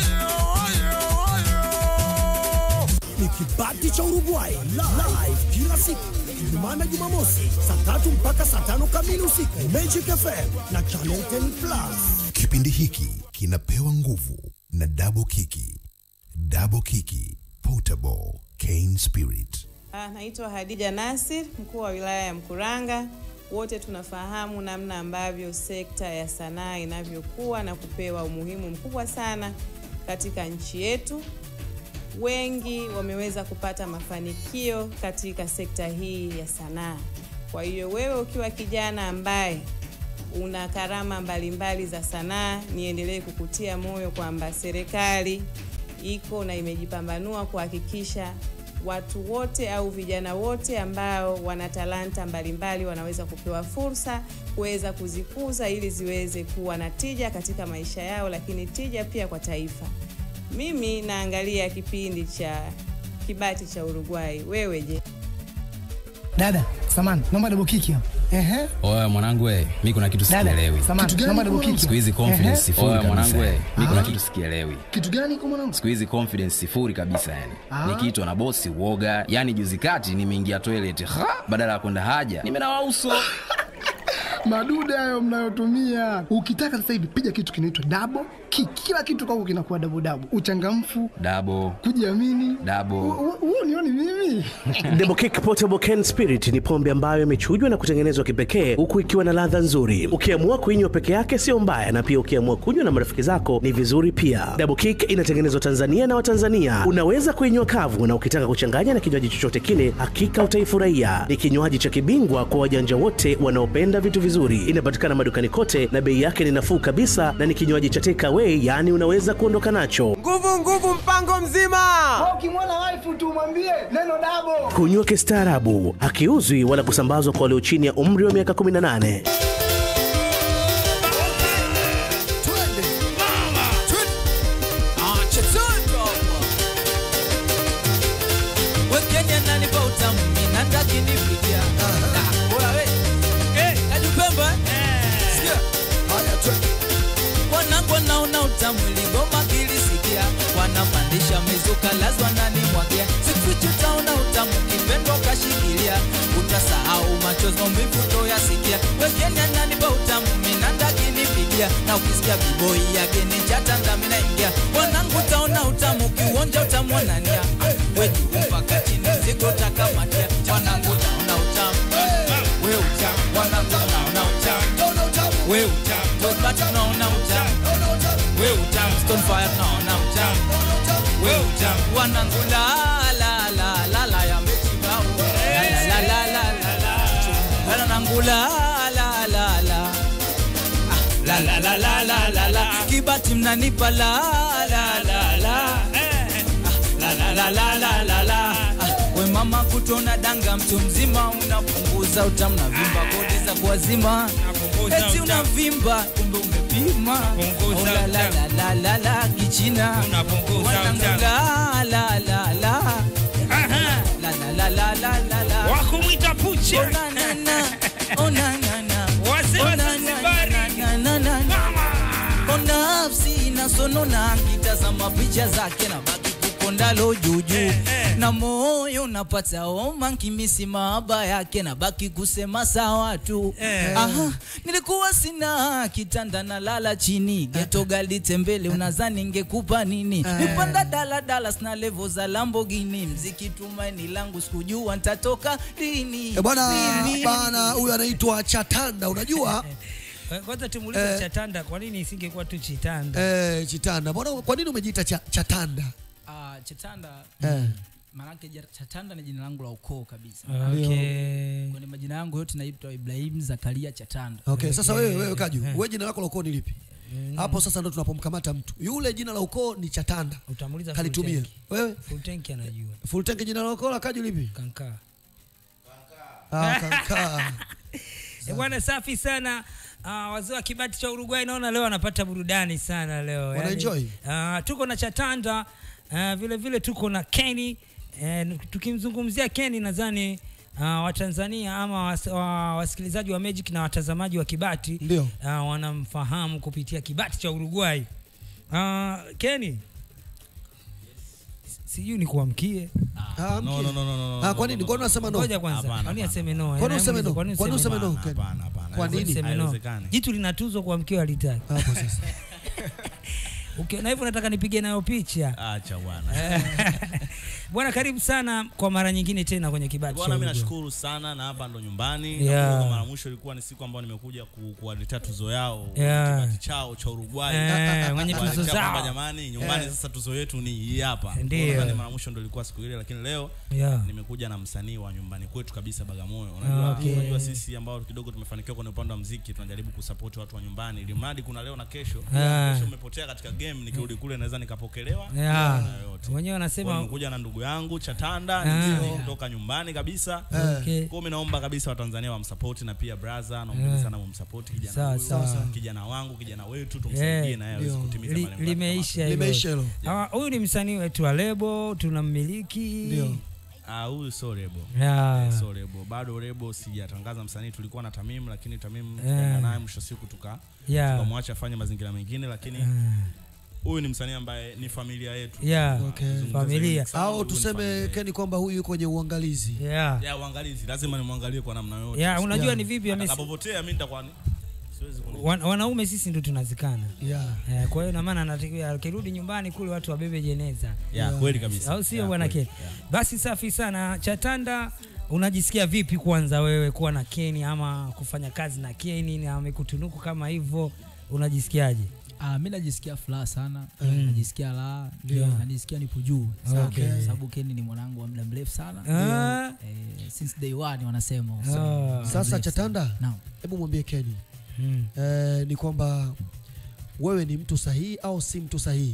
ni kibati cha Uruguay live kila siku Ijumaa na Jumamosi saa tatu mpaka saa tano kamili usiku Magic FM na Channel 10 Plus. Kipindi hiki kinapewa nguvu na Double Kiki. Double Kiki Potable Cane Spirit. Ah, Naitwa Hadija Nasir, mkuu wa wilaya ya Mkuranga. Wote tunafahamu namna ambavyo sekta ya sanaa inavyokuwa na kupewa umuhimu mkubwa sana katika nchi yetu. Wengi wameweza kupata mafanikio katika sekta hii ya sanaa. Kwa hiyo wewe ukiwa kijana ambaye una karama mbalimbali za sanaa, niendelee kukutia moyo kwamba serikali iko na imejipambanua kuhakikisha watu wote au vijana wote ambao wana talanta mbalimbali wanaweza kupewa fursa kuweza kuzikuza ili ziweze kuwa na tija katika maisha yao, lakini tija pia kwa taifa. Mimi naangalia kipindi cha kibati cha Uruguay. Wewe je? Dada, samani, naomba double kick hapo. Ehe. Oya mwanangu we, mi kuna kitu Dada, sikielewi. samahani, Kitu gani naomba double mwanangu? kick. Siku hizi confidence Ehe. sifuri Oya, kabisa. mwanangu we, Mi kuna Ah. kitu sikielewi. Kitu gani kwa mwanangu? Siku hizi confidence sifuri kabisa yani. Ah. Nikiitwa na bosi uoga. Yani juzi kati nimeingia toilet, ha, badala ya kwenda haja, nimenawa uso. Madude hayo mnayotumia. Ukitaka sasa hivi piga kitu kinaitwa double kick. Kila kitu kwako kinakuwa double double. Uchangamfu, Dabo, kujiamini. dabo. Huo nioni mimi. Double Kick Portable Can Spirit ni pombe ambayo imechujwa na kutengenezwa kipekee huku ikiwa na ladha nzuri. Ukiamua kuinywa peke yake sio mbaya, na pia ukiamua kunywa na marafiki zako ni vizuri pia. Double Kick inatengenezwa Tanzania na Watanzania. Unaweza kuinywa kavu, na ukitaka kuchanganya na kinywaji chochote kile, hakika utaifurahia. Ni kinywaji cha kibingwa kwa wajanja wote wanaopenda vitu vizuri. Inapatikana madukani kote na bei yake ni nafuu kabisa, na ni kinywaji cha take away, yaani unaweza kuondoka nacho. Nguvu nguvu mpango mzima. Ukimwona wife tu mwambie neno double. Kunywa kistaarabu, hakiuzwi wala kusambazwa kwa walio chini ya umri wa miaka 18. Wekenya nanipa utamu, ninataka nifikia. Ah, bora we. Eh, Kajupemba, eh? Sikia. Wanangu wanaona utamu iligoma kilisikia wanapandisha mizuka lazwa nani mwagia siku utaona utamu kipendwa kashikilia utasahau machozi maumivu toyasikia wekenya nanipa utamu minanda kinipigia na ukisikia biboi yake ni chatanda minaingia wanangu utaona utamu kiuonja utamwonania wetu mpaka chini zigo takamatia wanangu utaona utamu we utamu wanangu unaona utamu we utamu tobati unaona utamu we utamu stonefire unaona utamu we utamu wanangu la la la la la ya mechibao la la la la la la wanangu la la la la Ah, la la la la la la la kibati mnanipa la la la la Eh, ah, la la la la la la la Ah, we mama kutona danga mtu mzima unapunguza utamu na vimba kodi za kuwazima eti unavimba kumbe umepima Oh, la la la la la la kichina Wanangu la la la la la la la la la la la Wakumwita pucha. Oh, na, na, na. Oh, na, na, na. Wazee wa Oh, na, na, Zanzibari. na, na, na, na. Oh, nafsi inasonona kitazama picha zake na baki kukondalo juujuu na moyo unapata homa nkimisi mahaba yake na baki kusema sawa tu Aha, nilikuwa sina kitanda na lala chini geto gali tembele unazani ngekupa nini nipanda daladala sina levo za lambogini mziki tumaini langu sikujua ntatoka lini Eh, bwana Lini? bana huyu anaitwa Chatanda unajua Kwanza tumuulize Eh. Chatanda, kwa nini isingekuwa tu Chitanda? eh, Chitanda mbona kwa nini umejiita cha, Chatanda Ah, Chatanda Eh. maanake ja- Chatanda ni jina langu la ukoo kabisa. Okay. Kwenye majina yangu yote naitwa Ibrahim Zakaria Chatanda. okay, sasa wewe wewe Kaju wewe jina lako la ukoo ni lipi hapo sasa ndo tunapomkamata mtu yule jina la ukoo ni chatanda utamuuliza kalitumia full tank. wewe full tank anajua full tank jina la ukoo la kaji lipi kankaa ah, kankaa Eh, bwana safi sana uh, wazee wa kibati cha Uruguay naona leo wanapata burudani sana leo Wanaenjoy? uh, tuko na Chatanda uh, vile vile tuko na Kenny uh, tukimzungumzia Kenny nadhani uh, Watanzania ama was, wa, wasikilizaji wa Magic na watazamaji wa Kibati Ndio. uh, wanamfahamu kupitia Kibati cha Uruguay uh, Kenny sijui ni kuamkie Ah, No, mke. no, no, no, no, no, Ah, no, kwa nini no, kwani unasema no Ngoja kwanza. Hapana, Kwani hapana. aseme no? Kwani useme no? Kwani Kwani useme useme no? no? Ken? Hapana, hapana. Kwa nini? Useme no. Haiwezekani. Jitu linatuzwa kwa mkeo alitaki. Hapo sasa. Ukiona hivyo nataka nipige nayo picha. Acha bwana. Bwana karibu sana kwa mara nyingine tena kwenye kibati. Bwana, mimi cha Uruguay. nashukuru sana na hapa ndo nyumbani. Yeah. Nakumbuka Mara mwisho ilikuwa ni siku ambayo nimekuja ku- kuwaletea tuzo yao Yeah. kibati chao cha Uruguay. Eh, wenye tuzo Kuwaletea zao. kwamba jamani, nyumbani Yeah. sasa tuzo yetu ni hii hapa. Ndio. Kwa nadhani Mara mwisho ndo ilikuwa siku ile, lakini leo Yeah. nimekuja na msanii wa nyumbani kwetu kabisa Bagamoyo. Ah, Unajua, okay. unajua sisi ambao kidogo tumefanikiwa kwenye upande wa muziki tunajaribu kusupport watu wa nyumbani, ili mradi kuna leo na kesho. Ah. Kesho umepotea katika game, nikirudi kule naweza nikapokelewa. Yeah. na yote. Wenyewe Kwa wanasema nimekuja na ndugu yangu Chatanda Ah. ndio kutoka nyumbani kabisa. Okay. Kwa mimi naomba kabisa Watanzania wamsupport na pia brother naomba Ah. sana mumsupport kijana Sawa, huyu, sawa. kijana wangu, kijana wetu tumsaidie na yeye aweze ndio. kutimiza Li- malengo yake. limeisha hilo. Limeisha hilo. Ah, Huyu ni msanii wetu wa lebo, tunammiliki. Ndio. Ah, huyu so rebo. Yeah. Eh, so rebo. Bado rebo sijatangaza msanii, tulikuwa na Tamim lakini Tamim Yeah. tukaenda naye mwisho siku tuka Yeah. tukamwacha afanye mazingira mengine lakini Ah. huyu ni msanii ambaye ni familia yetu. Yeah. Okay. Zungumza Familia. zaidi sana, au huyu ni tuseme familia keni kwamba huyu yuko kwenye uangalizi Yeah. ya uangalizi lazima nimwangalie kwa namna yote. Yeah, unajua Yeah. ni vipi amesi- Atakapopotea mimi nitakuwa ni siwezi kuni Wan, wanaume sisi ndo tunazikana yeah. eh, kwa hiyo namaana anatakiwa akirudi nyumbani kule watu wabebe jeneza ya kweli kabisa. au sio Ya, bwana kweli. Ken? Basi safi sana Chatanda, unajisikia vipi kwanza wewe kuwa na Keni ama kufanya kazi na Keni na amekutunuku kama hivyo, unajisikiaje? Ah, mi najisikia furaha sana Mm. najisikia raha Ndio. najisikia nipo juu sana Okay. kwa sababu Ken ni mwanangu wa muda mrefu sana Ah. eh, since day one wanasema Ah. so, muda sasa mrefu chatanda sana. Naam. hebu mwambie keni Mm. eh, ni kwamba wewe ni mtu sahihi au si mtu sahihi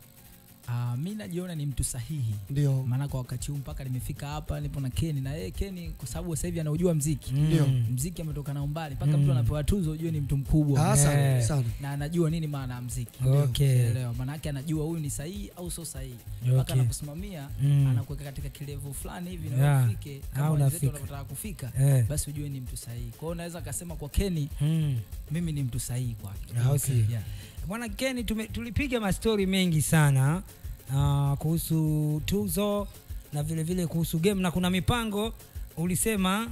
Ah, mi najiona ni mtu sahihi ndio maana kwa wakati huu mpaka nimefika hapa nipo na Keni na yeye Keni kwa sababu sasa hivi anaujua mziki Ndio. mziki ametoka na umbali mpaka Mm. mtu anapewa tuzo ujue ni mtu mkubwa Ah, sana, Eh. sana. na anajua nini maana ya mziki Okay. Unaelewa? maana yake anajua huyu ni sahihi au sio sahihi mpaka Okay. anakusimamia Mm. anakuweka katika kilevu fulani hivi na Yeah. wewe ufike Ah, kama wenzetu unafika. wanavyotaka kufika Eh. basi ujue ni mtu sahihi kwa hiyo unaweza kasema kwa Keni Mm. mimi ni mtu sahihi kwake Au sio? Yeah. Bwana Keni, tume- tulipiga mastori mengi sana uh, kuhusu tuzo na vile vile kuhusu game na kuna mipango ulisema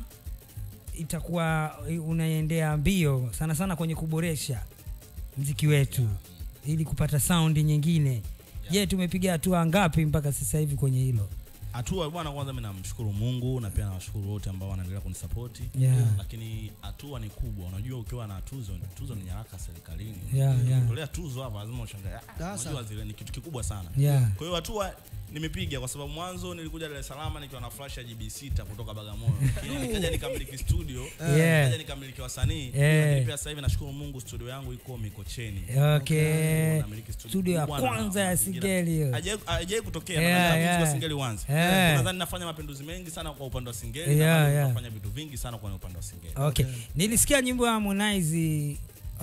itakuwa unaendea mbio sana sana kwenye kuboresha mziki wetu ili kupata saundi nyingine. Je, tumepiga hatua ngapi mpaka sasa hivi kwenye hilo? hatua bwana kwanza mimi namshukuru mungu na pia nawashukuru wote ambao wanaendelea kunisapoti Yeah. lakini hatua ni kubwa unajua ukiwa na tuzo tuzo ni nyaraka serikalini Yeah, yeah. Kutolea tuzo hapa lazima ushangae ah, Sasa. unajua zile ni kitu kikubwa sana Yeah. kwa hiyo hatua nimepiga kwa sababu mwanzo nilikuja Dar es Salaam nikiwa na flash ya GB6 kutoka Bagamoyo Lakini nikaja nikamiliki studio Yeah. nikaja nikamiliki wasanii Yeah. lakini pia sasa hivi nashukuru Mungu studio yangu iko Mikocheni Okay. Namiliki Studio ya kubwa na kwanza ya mazingira. Singeli hiyo. Haijawahi- haijawahi kutokea Yeah, yeah, yeah. yeah. Singeli uanze Yeah. nadhani nafanya mapinduzi mengi sana kwa upande wa Singeli Yeah, na bado yeah. nafanya vitu vingi sana kwa upande wa Singeli Okay. Nilisikia nyimbo ya Harmonize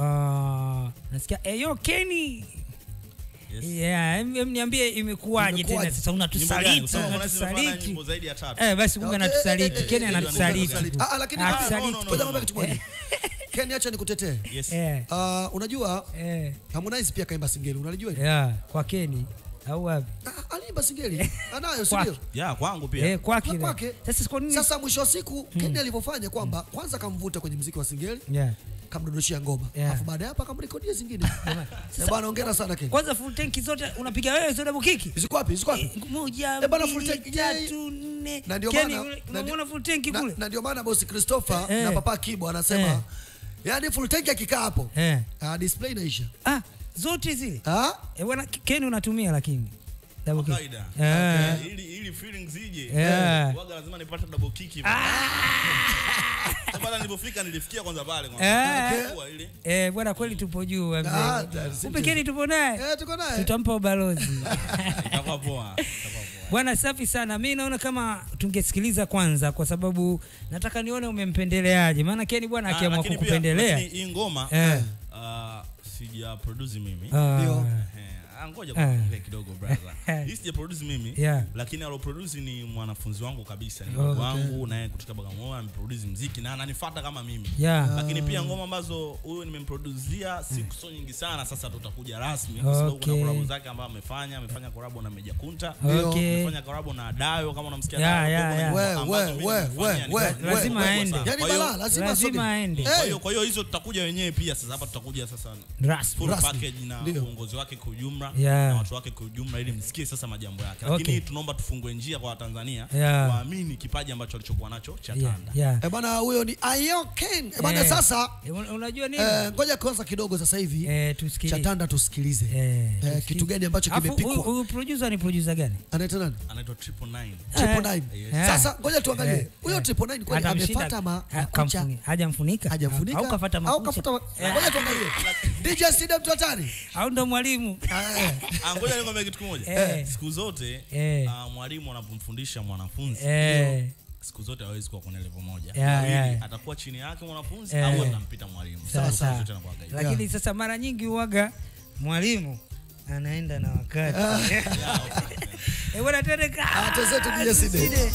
uh, nasikia Eyo Kenny Yes. Yeah, em- em niambie imekuwaje tena Imekuwaje? sasa Nyimbo gani? unatusaliti, Kwa sababu Harmonize amefanya unatusaliti. nyimbo zaidi ya tatu. Eh, basi Mungu Okay, anatusaliti, eh, eh, Kenny eh, anatusaliti. Ah, ah, lakini Anatusaliti. no, no, ngoja no, mwambie kitu moja Ken acha nikutetee Yes. Eh, Ah, unajua eh, Harmonize pia kaimba singeli unalijua hilo? yeah, kwa Kenny au wapi? Ah, aliimba singeli anayo si Kwake. ndio Yeah, kwangu pia Eh, kwake. Kwa- kwake. Sasa kwa nini? sasa mwisho wa siku Ken alivyofanya kwamba kwanza kamvuta kwenye mziki wa singeli Yeah. kamdondoshia ngoma Yeah. alafu baada ya hapo akamrekodia zingine Eh, bwana hongera sana Ken Kwanza full tank zote unapiga wewe zote double kick? ziko wapi ziko wapi Moja, Eh, bana, full mbili, tank, yeah, tatu, nne. na ndio Kenny, maana- ule- na unamwona full tank na, kule? na ndio maana bosi Christopher Eh. na papa Kibo anasema Eh. yani full tank akikaa hapo Eh. ah, display inaisha Ah, zote zile. ah Eh, bwana Kenny unatumia lakini. Double kick. kawaida Ah. Okay. ili ili feelings ije Yeah. waga lazima nipate double kick hivi Sasa bana nilipofika nilifikia kwanza pale kwanza Eh. Kwa ile Eh, bwana kweli tupo juu wa mzee. Ah, that's Kumbe Keni tupo naye. Eh, tuko naye. Tutampa ubalozi. itakuwa poa Bwana safi sana. Mi naona kama tungesikiliza kwanza kwa sababu nataka nione umempendeleaje. Maana Keni bwana Ah, akiamua lakini pia- kukupendelea. lakini hii ngoma Eh. ah, sija produce mimi Ah. Ndio. Eh, ah, ngoja Ah. kuongea kidogo brother hii sija produce mimi Yeah. lakini alo produce ni mwanafunzi wangu kabisa ni Oh, ndugu okay. wangu naye kutoka Bagamoyo ameproduce muziki na ananifuata kama mimi Yeah. lakini pia Ah. ngoma ambazo huyu nimemproduzia siku so nyingi sana sasa tutakuja rasmi kwa sababu kuna Okay. collab zake ambayo amefanya amefanya collab na Meja Kunta Okay. amefanya collab na Dayo kama unamsikia Yeah, Dayo, yeah, kuna yeah. ngoma We, ambazo we, mimi we, nimefanya, we, ni- we, Lazima we, aende. sana. Yaani Kwa hiyo- balaa, lazima Lazima asogee. aende. kwa hiyo kwa hiyo hizo tutakuja wenyewe pia sasa hapa tutakuja sasa Rasmi. full Rasmi. package na Ndio. uongozi wake kwa ujumla Yeah. na watu wake kwa ujumla ili msikie sasa majambo yake lakini Okay. tunaomba tufungue njia kwa Watanzania Yeah. waamini kipaji ambacho alichokuwa nacho cha Yeah, Tanda yeah. Eh, bwana huyo ni Ayoken. Eh, bwana Eh. sasa Eh, un- unajua nini? eh, ngoja kwanza kidogo sasa hivi Eh, tusikilize. Chatanda tusikilize. Eh, kitu gani ambacho Alafu, huyu- kimepikwa? Huyu producer ni producer gani? Anaitwa nani? anaitwa Triple Nine Triple Nine. Yes. Sasa ngoja tuangalie. Eh, Huyo eh. Triple Nine kwani Atamshinda- amefuata ma- ha- makucha? kamfuni- hajamfunika Hajamfunika? au kafata Au makucha kafuta ma- Ngoja tuangalie. DJ Sida mtu hatari. au ndo mwalimu Ah, ngoja nikwambie kitu kimoja Eh. siku zote Eh. ah, mwalimu anapomfundisha mwanafunzi Eh. siku zote hawezi kuwa kwenye level moja Yeah, Wawili, yeah. atakuwa chini yake mwanafunzi Eh. au atampita mwalimu Sawa, Siku sawa. zote anakuwaga hivyo. lakini sasa mara nyingi uwaga mwalimu anaenda na wakati Eh, bwana twende ka- Tuzetu DJ Sida. Side.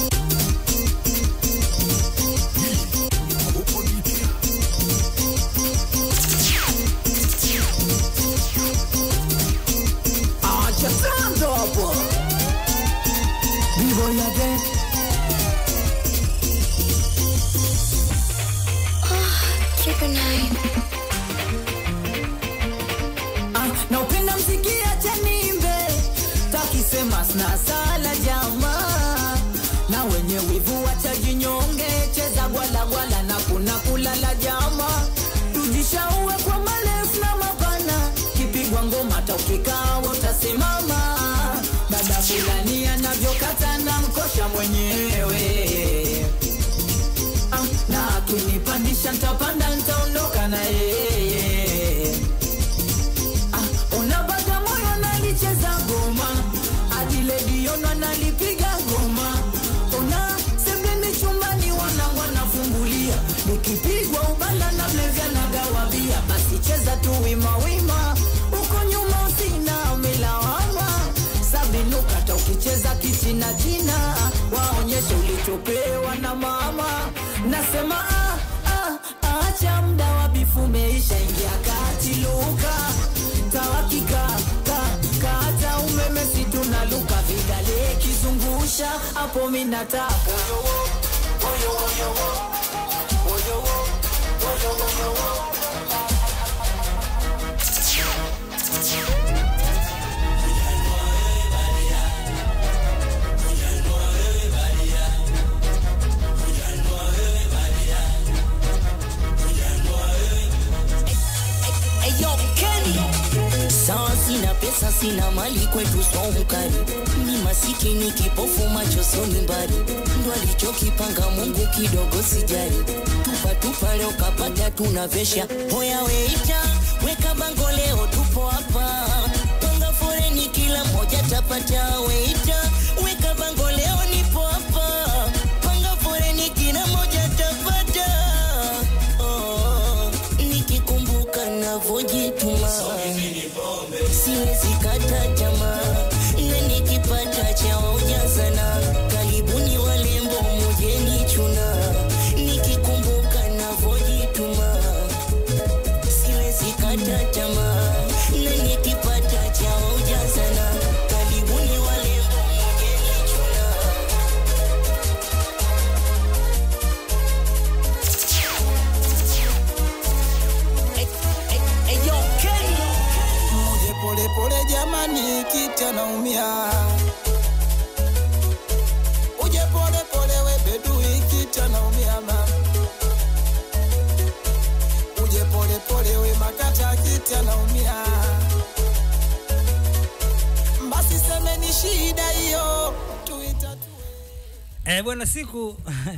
Acha tanto hapo. Vivo ya again. Ah, na upenda mziki acha nimbe takisema sina sala jamaa na wenye wivu wacha jinyonge cheza gwalagwala na kuna kulala jama tujishaue kwa marefu na mapana kipigwa ngoma taukikaa utasimama dada fulani anavyokata na mkosha mwenyewe Ah, na akinipandisha ntapanda ntaondoka na yeye Ah, unabaga moyo nalicheza ngoma adilediona nalipiga ngoma una sebeni chumbani wanangu anafungulia nikipigwa ubala na mlevya nagawabia basi cheza tu wimawima uko nyuma usina milawama sabinuka ukicheza kichina china waonyeshe ulichopewa na mama nasema ah, ah, acha mda wa bifu meisha ingia kati luka tawakika ka, kata umeme situnaluka vidale kizungusha hapo minataka sawa sina pesa sina mali kwetu somkari ni masikini kipofu macho soni mbali ndo alichokipanga mungu kidogo sijali tupa tupa leo kapata tunavesha hoya weita weka bango leo tupo hapa panga foreni kila moja tapata weita weka bango leo nipo hapa panga foreni kila moja tapata oh, nikikumbuka navojituma siwezi kata tamaa na nikipata cha waujazana karibuni walembo mujeni chuna nikikumbuka navojituma siwezi kata tamaa na nikipata cha waujazana karibuni walembo mujeni chuna Muje pole pole jamani, kita naumia. Uje pole pole we bedui, kita naumia mama. Uje pole pole we makata, kita naumia. Basi semeni wapi shida hiyo tuitatue Eh, bwana siku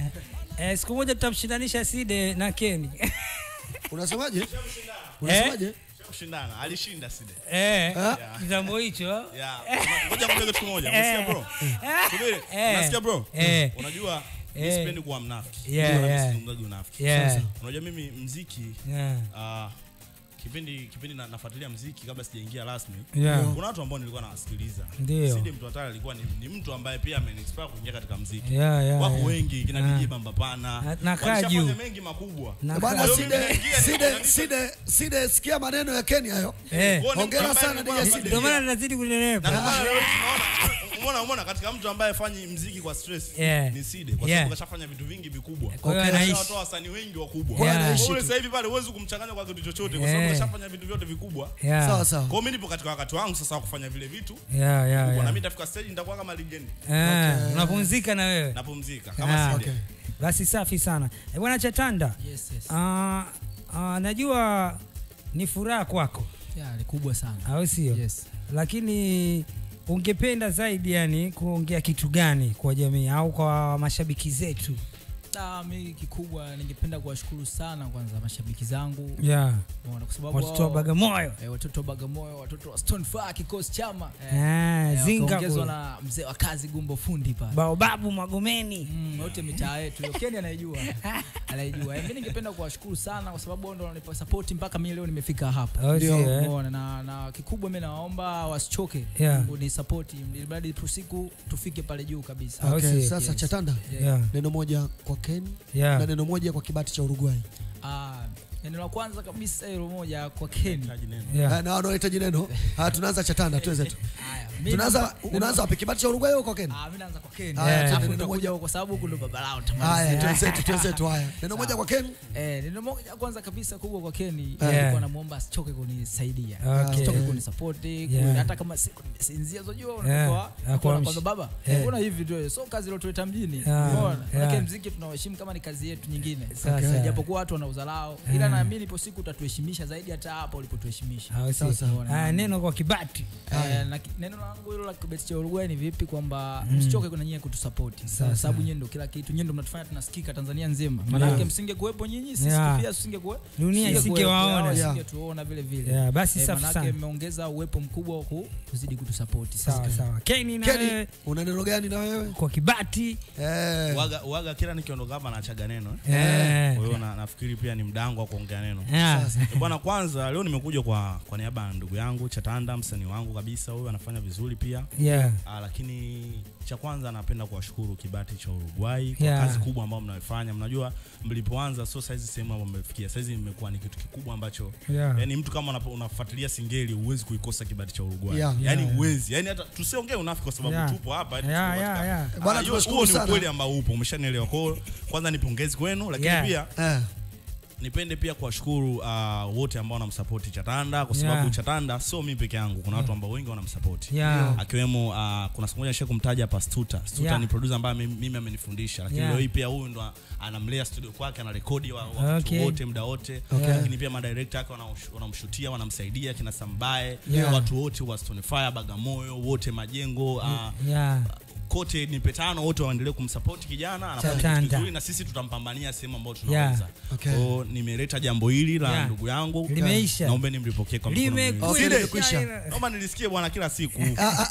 eh, siku moja tutamshindanisha Side na Keni. Unasemaje? Unasemaje? kushindana alishinda side Eh, Yeah. kitambo hicho. Yeah. Ngoja nikwambie kitu kimoja. Unasikia bro? Subiri. Eh. Unasikia bro? Eh. Unajua mimi Eh. sipendi kuwa mnafiki. Yeah, Wala yeah. sizungumzagi unafiki. Yeah. Sasa, Unajua mimi mziki Yeah. ah, kipindi kipindi na, nafuatilia mziki kabla sijaingia rasmi Yeah. kuna watu ambao nilikuwa nawasikiliza Ndio. Sidi mtu hatari alikuwa ni, ni mtu ambaye pia ameniinspire kuingia katika mziki Yeah, yeah, wako yeah. wengi kina Ah. DJ Bamba Pana Na- na kaa walishafanya juu. mengi makubwa Na Bwana Kwa hiyo mimi Side, naingia, Side, Side, Side, sikia maneno ya Kenya hayo. Eh. Hongera sana DJ Side. Ndio maana tunazidi kunenepa. Na maana leo tunaona- umeona umeona katika mtu ambaye afanyi mziki kwa stress Yeah. ni Side kwa Yeah. sababu kashafanya vitu vingi vikubwa. Kwa hiyo anaishi. Kashawatoa wasanii wengi wakubwa. Kwa hiyo Kwa anaishi hiyo ule tu. sasa hivi pale huwezi kumchanganya kwa kitu chochote kwa sababu Yeah. kashafanya vitu vyote vikubwa. Yeah. Sawa sawa. Kwa hiyo mimi nipo katika wakati wangu sasa wa kufanya vile vitu. Yeah, yeah, vikubwa. yeah. Na mimi nitafika stage nitakuwa kama legend. Eh, unapumzika na wewe. Napumzika Ah, kama Side. Basi safi sana. Eh, Bwana Chatanda. Yes, yes. Ah, ah, najua ni furaha kwako. Yeah, ni kubwa sana. Au sio? Yes. Lakini ungependa zaidi yani kuongea kitu gani kwa jamii au kwa mashabiki zetu? Ah, mi kikubwa ningependa kuwashukuru sana kwanza mashabiki zangu Yeah. Umeona, kwa sababu Watoto wa wao- Bagamoyo. eh, watoto wa Bagamoyo, watoto wa Stone Fire kikosi chama Ah, Zinga wakaongezwa kule. na mzee wa kazi Gumbo Fundi pale Baobabu Magomeni. Mm, yote mitaa yetu hiyo. Keni anaijua anaijua. Eh, Mimi ningependa kuwashukuru sana kwa sababu wao ndio wananipa support mpaka mimi leo nimefika hapa. Oh, sio, eh? Umeona, na, na kikubwa mimi nawaomba wasichoke Yeah. ni support ili mradi tu siku tufike pale juu kabisa. Au Okay, sio? sasa Yes. Chatanda, Yeah. neno moja kwa Ken Yeah. na neno moja kwa kibati cha Uruguay. Ah, neno la kwanza kabisa hilo moja kwa Keni. Yeah. Eh, na wanaohitaji neno. Haya, tunaanza Chatanda, tuweze tu. Haya, mimi Tunaanza namba- unaanza wapi kibati cha Uruguay au kwa Ken? Ah, mimi naanza kwa Ken. Haya, Alafu tuende neno nitakuja kwa sababu huko ndo baba lao Haya, tamalizia. twenzetu twenzetu haya. Neno moja kwa Ken. Eh, neno moja kwanza kabisa kubwa kwa Keni Yeah. nilikuwa namuomba asichoke kunisaidia. Okay. Asichoke kunisupport, Yeah. hata kama siku nimesinzia unajua Yeah. unakuwa Akuamshi. kwa baba. Yeah. Mbona hivi tu so kazi iliyotuleta mjini. Yeah. Umeona? Yeah. Lakini muziki tunaheshimu kama ni kazi yetu nyingine. Sasa. Japokuwa watu wana udharau ila Yeah. naamini ipo siku utatuheshimisha zaidi hata hapa ulipotuheshimisha. Au sio? Umeona? Haya, neno kwa kibati. Eh, na ki- neno langu hilo la kibeti cha Uruguay ni vipi kwamba Mm. msichoke kuna nyie kutusapoti Sawa, kwa sababu sawa. nyie ndio kila kitu nyie ndio mnatufanya tunasikika Tanzania nzima maana Yeah. yake msinge kuwepo nyinyi sisi Yeah. pia tusingekuwe Dunia isingewaona. Yeah. isingetuona vile vile Yeah, basi Eh, safi maana sana. yake mmeongeza uwepo mkubwa wa ku- kuzidi kutusapoti Sawa sawa. Keni na Keni, wewe una neno gani na wewe? kwa kibati. Eh. Waga, waga kila nikiondoka hapa naachaga neno eh. Eh. Kwa hiyo na, nafikiri pia ni mdango wa kuongea neno. Yeah. Sasa, eh, Bwana, kwanza leo nimekuja kwa kwa niaba ya ndugu yangu Chatanda, msanii wangu kabisa, huyu anafanya vizuri pia Yeah. Ah, lakini cha kwanza napenda kuwashukuru Kibati cha Uruguay kwa Yeah. kazi kubwa ambayo mnaifanya. Mnajua mlipoanza sio saizi sehemu ambayo mmefikia. Saizi imekuwa ni kitu kikubwa ambacho Yeah. yani mtu kama unapo- unafuatilia singeli huwezi kuikosa Kibati cha Uruguay. Yeah. Yani Yeah. huwezi. Yani hata tusiongee unafiki kwa sababu Yeah. tupo hapa. eti Yeah, tuko yeah, katika- yeah. Ah, Bwana, hiyo- tunashukuru huo ni sana. ukweli ambao upo, umeshanielewa. Kwa hiyo kwanza ni pongezi kwenu, lakini Yeah. pia Eh. nipende pia kuwashukuru uh, wote ambao wanamsapoti Chatanda kwa sababu Yeah. Chatanda sio mimi peke yangu, kuna watu ambao wengi wanamsapoti Yeah. akiwemo uh, kuna siku moja nishawahi kumtaja hapa Stuta. Stuta Yeah. ni producer ambaye mimi mimi amenifundisha, lakini Yeah. leo hii pia huyu ndo anamlea studio kwake, anarekodi wa, wa Okay. watu wote muda wote, Okay. lakini pia madirector wake wanamsh- wanamshutia, wanamsaidia kina Sambae, Yeah. watu wote wa Stone Fire, Bagamoyo, wote majengo uh, Yeah. kote ni petano wote waendelee kumsupport kijana anafanya Chatanda. kitu kizuri na sisi tutampambania sehemu ambayo Yeah. tunaweza. Okay. Kwa hiyo nimeleta jambo hili la Yeah. ndugu yangu. Limeisha. Naomba nimlipokee kwa mikono miwili. Limekwisha. Sile, limekwisha. Naomba nilisikie bwana kila siku.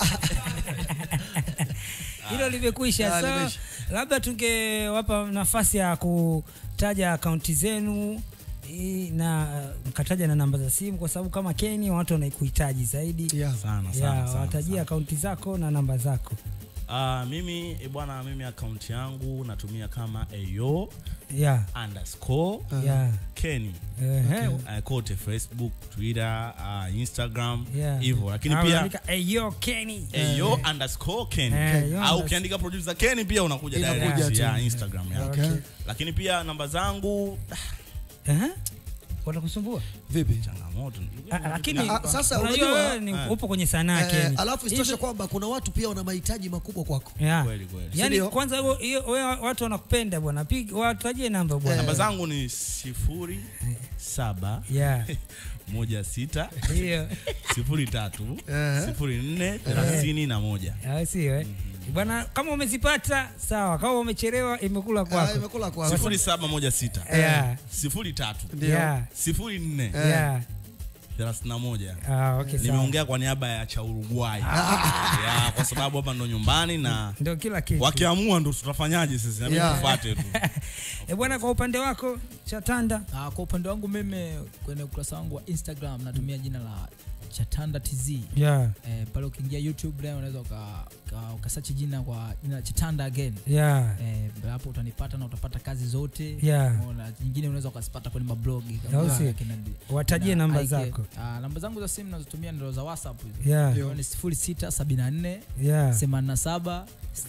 Hilo limekwisha. Ah, So, limeisha. labda tungewapa nafasi ya kutaja akaunti zenu i- na uh, mkataja na namba za simu kwa sababu kama Keni watu wanaikuhitaji zaidi. Yeah. Sana sana. Yeah, sana, watajia sana. akaunti zako na namba zako. Ah, mimi eh, bwana mimi akaunti yangu natumia kama ayo Yeah. underscore Yeah. Kenny. Ehe. Uh, kote Facebook, Twitter, uh, Instagram Yeah. hivyo, lakini Ah, pia unaandika, "Eyo Kenny." Ayo underscore Kenny. Eh, yo au unders- ukiandika producer Kenny pia unakuja Inakuja direct tu. ya Instagram ya. Okay. Lakini pia namba zangu Ehe. watakusumbua vipi changamoto Ah, lakini Ah, sasa unajua unajua wewe ni upo kwenye sanaa eh, Ken. alafu isitoshe Hivi- kwamba kuna watu pia wana mahitaji makubwa kwako Yeah. Kweli, kweli. Yaani Sindio? kwanza hiyo- hiyo wewe watu wanakupenda bwana. Piga watajie namba bwana. namba zangu ni sifuri saba Yeah. moja sita Hiyo. sifuri tatu Eh. sifuri nne thelathini na moja Ah, sio eh. Bwana kama umezipata sawa, kama umechelewa imekula kwako. imekula kwako. sifuri saba moja sita Yeah. sifuri tatu Ndio. Yeah. sifuri nne Yeah. thelathini na moja Ah, okay, sawa. nimeongea kwa niaba ya cha Uruguay ya, kwa sababu hapa ndo nyumbani na Ndio kila kitu. wakiamua ndo tutafanyaje sisi nami Yeah. tufuate tu Eh, bwana kwa upande wako Chatanda. Ah, kwa upande wangu mimi kwenye ukurasa wangu wa Instagram natumia jina la Chatanda TZ. Yeah. Eh, pale ukiingia YouTube leo unaweza uka, uka, ukasearch jina kwa jina la Chatanda again. Yeah. Eh, hapo utanipata na utapata kazi zote. Yeah. Na nyingine unaweza ukazipata kwenye mablogi. Au si? kina- Watajie kina namba Ike. zako. Ah, namba zangu za simu nazotumia ndio za WhatsApp hizo. Yeah. Hiyo ni 0674 Yeah. 87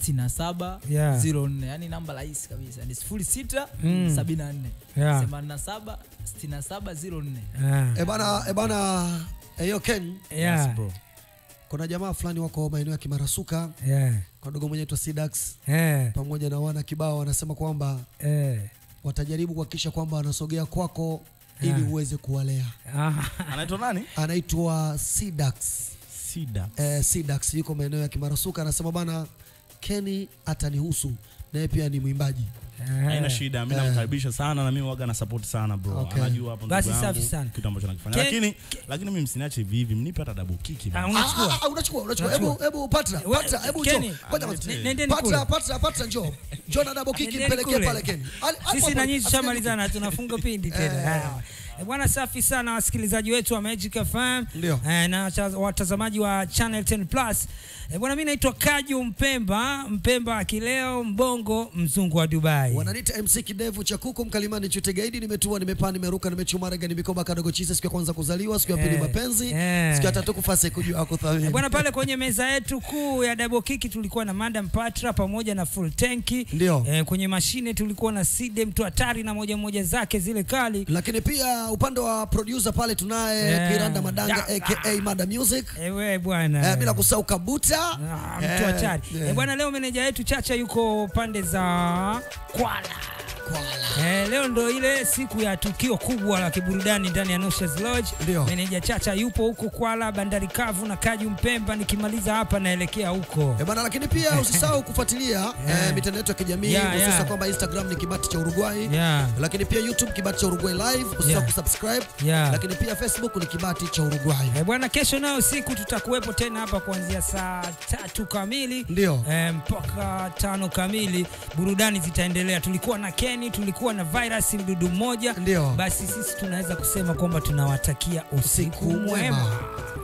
67 Yeah. 04. Yaani namba rahisi kabisa. Ni 06 Mm. 74 Yeah. 87 67 04. Eh bana, eh bana, eh, yo Ken. Yeah. Yes, bro. Kuna jamaa fulani wako maeneo ya Kimarasuka. Yeah. Kwa dogo mwenye aitwa Sidax. Eh. Pamoja na wana kibao wanasema kwamba Eh. watajaribu kuhakikisha kwamba wanasogea kwako Yeah. ili uweze kuwalea. anaitwa nani Anaitwa Sidax. Sidax. Eh, Sidax yuko maeneo ya Kimarasuka anasema bana Kenny atanihusu naye pia ni mwimbaji. haina shida mi Eh. namkaribisha sana na mimi waga na support sana bro Okay. anajua hapo Basi ndugu safi yangu, sana. kitu ambacho nakifanya Ke- lakini lakini mimi msiniache hivi hivi mnipe hata double kick bana. Ah, ah, ah, unachukua unachukua hebu hebu patra We- patra hebu Kenny, njoo ngoja kwanza. ne- nendeni patra kule. patra patra njoo njoo na double kick Nendeni mpelekee kule. pale Kenny Ali- hapo Sisi hapo, na nyinyi asijali. tushamalizana tunafunga pindi tena. Eh. Ah. Eh, Bwana safi sana wasikilizaji wetu wa Magic FM eh, na cha- watazamaji wa Channel 10 Plus. Eh, bwana mimi naitwa Kaju Mpemba, Mpemba akileo mbongo mzungu wa Dubai. Wananiita MC Kidevu cha kuku mkalimani chute gaidi nimetua nimepaa nimeruka nimechuma rega nimikoba kadogo chise siku ya kwanza kuzaliwa siku ya pili Eh, mapenzi eh. siku ya tatu kufase kujua kuthamini. Eh, Bwana pale kwenye meza yetu kuu ya double kick tulikuwa na Madam Patra pamoja na full tanki. Ndio. Eh, kwenye mashine tulikuwa na Side mtu hatari na moja moja zake zile kali. Lakini pia upande wa producer pale tunaye Eh. Kiranda Madanga Ya- aka Mada Music. Ewe bwana. Eh, bila kusahau Kabuta. mtu hatari. Eh, bwana leo meneja yetu Chacha yuko pande za Kwala. Eh, leo ndo ile siku ya tukio kubwa la kiburudani ndani ya Noshas Lodge. Ndio. Meneja Chacha yupo huko Kwala, bandari kavu na Kaju Mpemba. Nikimaliza hapa naelekea huko. Eh, bana lakini pia usisahau kufuatilia eh, mitandao yetu ya kijamii Yeah, hususan yeah. kwamba Instagram ni Kibati cha Uruguay. Yeah. Lakini pia YouTube Kibati cha Uruguay live usisahau Yeah. kusubscribe. Yeah. Lakini pia Facebook ni Kibati cha Uruguay. Eh, bwana kesho nayo siku tutakuwepo tena hapa kuanzia saa tatu kamili Ndio. eh, mpaka tano kamili. Burudani zitaendelea. Tulikuwa na Kenny, tulikuwa na Virus mdudu mmoja. Ndio. Basi sisi tunaweza kusema kwamba tunawatakia usiku mwema.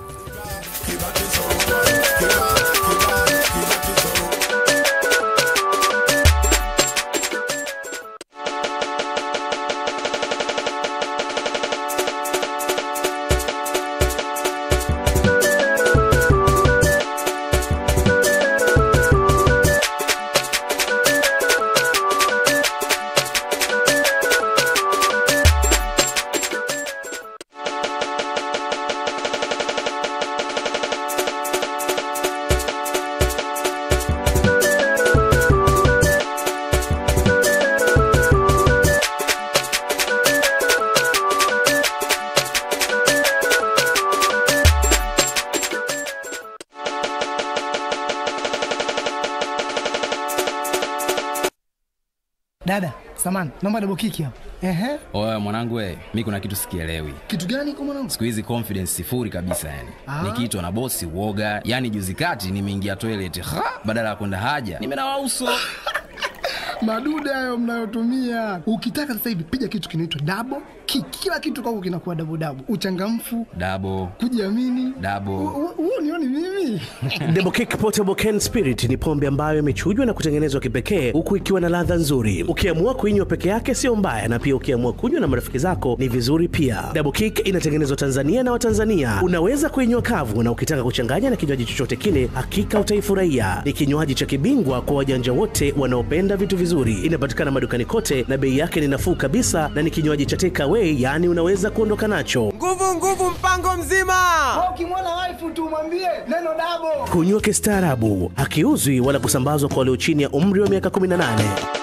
Dada, samani, naomba double kick hapo. Ehe. oya mwanangu we mi kuna kitu sikielewi Kitu gani kwa mwanangu? siku hizi confidence sifuri kabisa yani Ah. nikiitwa na bosi uoga yani juzi kati nimeingia toilet ha badala ya kwenda haja nimenawa uso Madude hayo mnayotumia. Ukitaka sasa hivi piga kitu kinaitwa double kick. Kila kitu kwako kinakuwa double double. Uchangamfu, dabo kujiamini. dabo Huo nioni mimi. Double Kick Portable Can Spirit ni pombe ambayo imechujwa na kutengenezwa kipekee huku ikiwa na ladha nzuri. Ukiamua kuinywa peke yake sio mbaya, na pia ukiamua kunywa na marafiki zako ni vizuri pia. Double Kick inatengenezwa Tanzania na Watanzania. Unaweza kuinywa kavu, na ukitaka kuchanganya na kinywaji chochote kile, hakika utaifurahia. Ni kinywaji cha kibingwa kwa wajanja wote wanaopenda vitu vizuri vizuri. Inapatikana madukani kote na bei yake ni nafuu kabisa, na ni kinywaji cha take away, yaani unaweza kuondoka nacho. Nguvu nguvu mpango mzima. Ukimwona waifu tu mwambie neno dabo. Kunywa kistaarabu, hakiuzwi wala kusambazwa kwa walio chini ya umri wa miaka 18.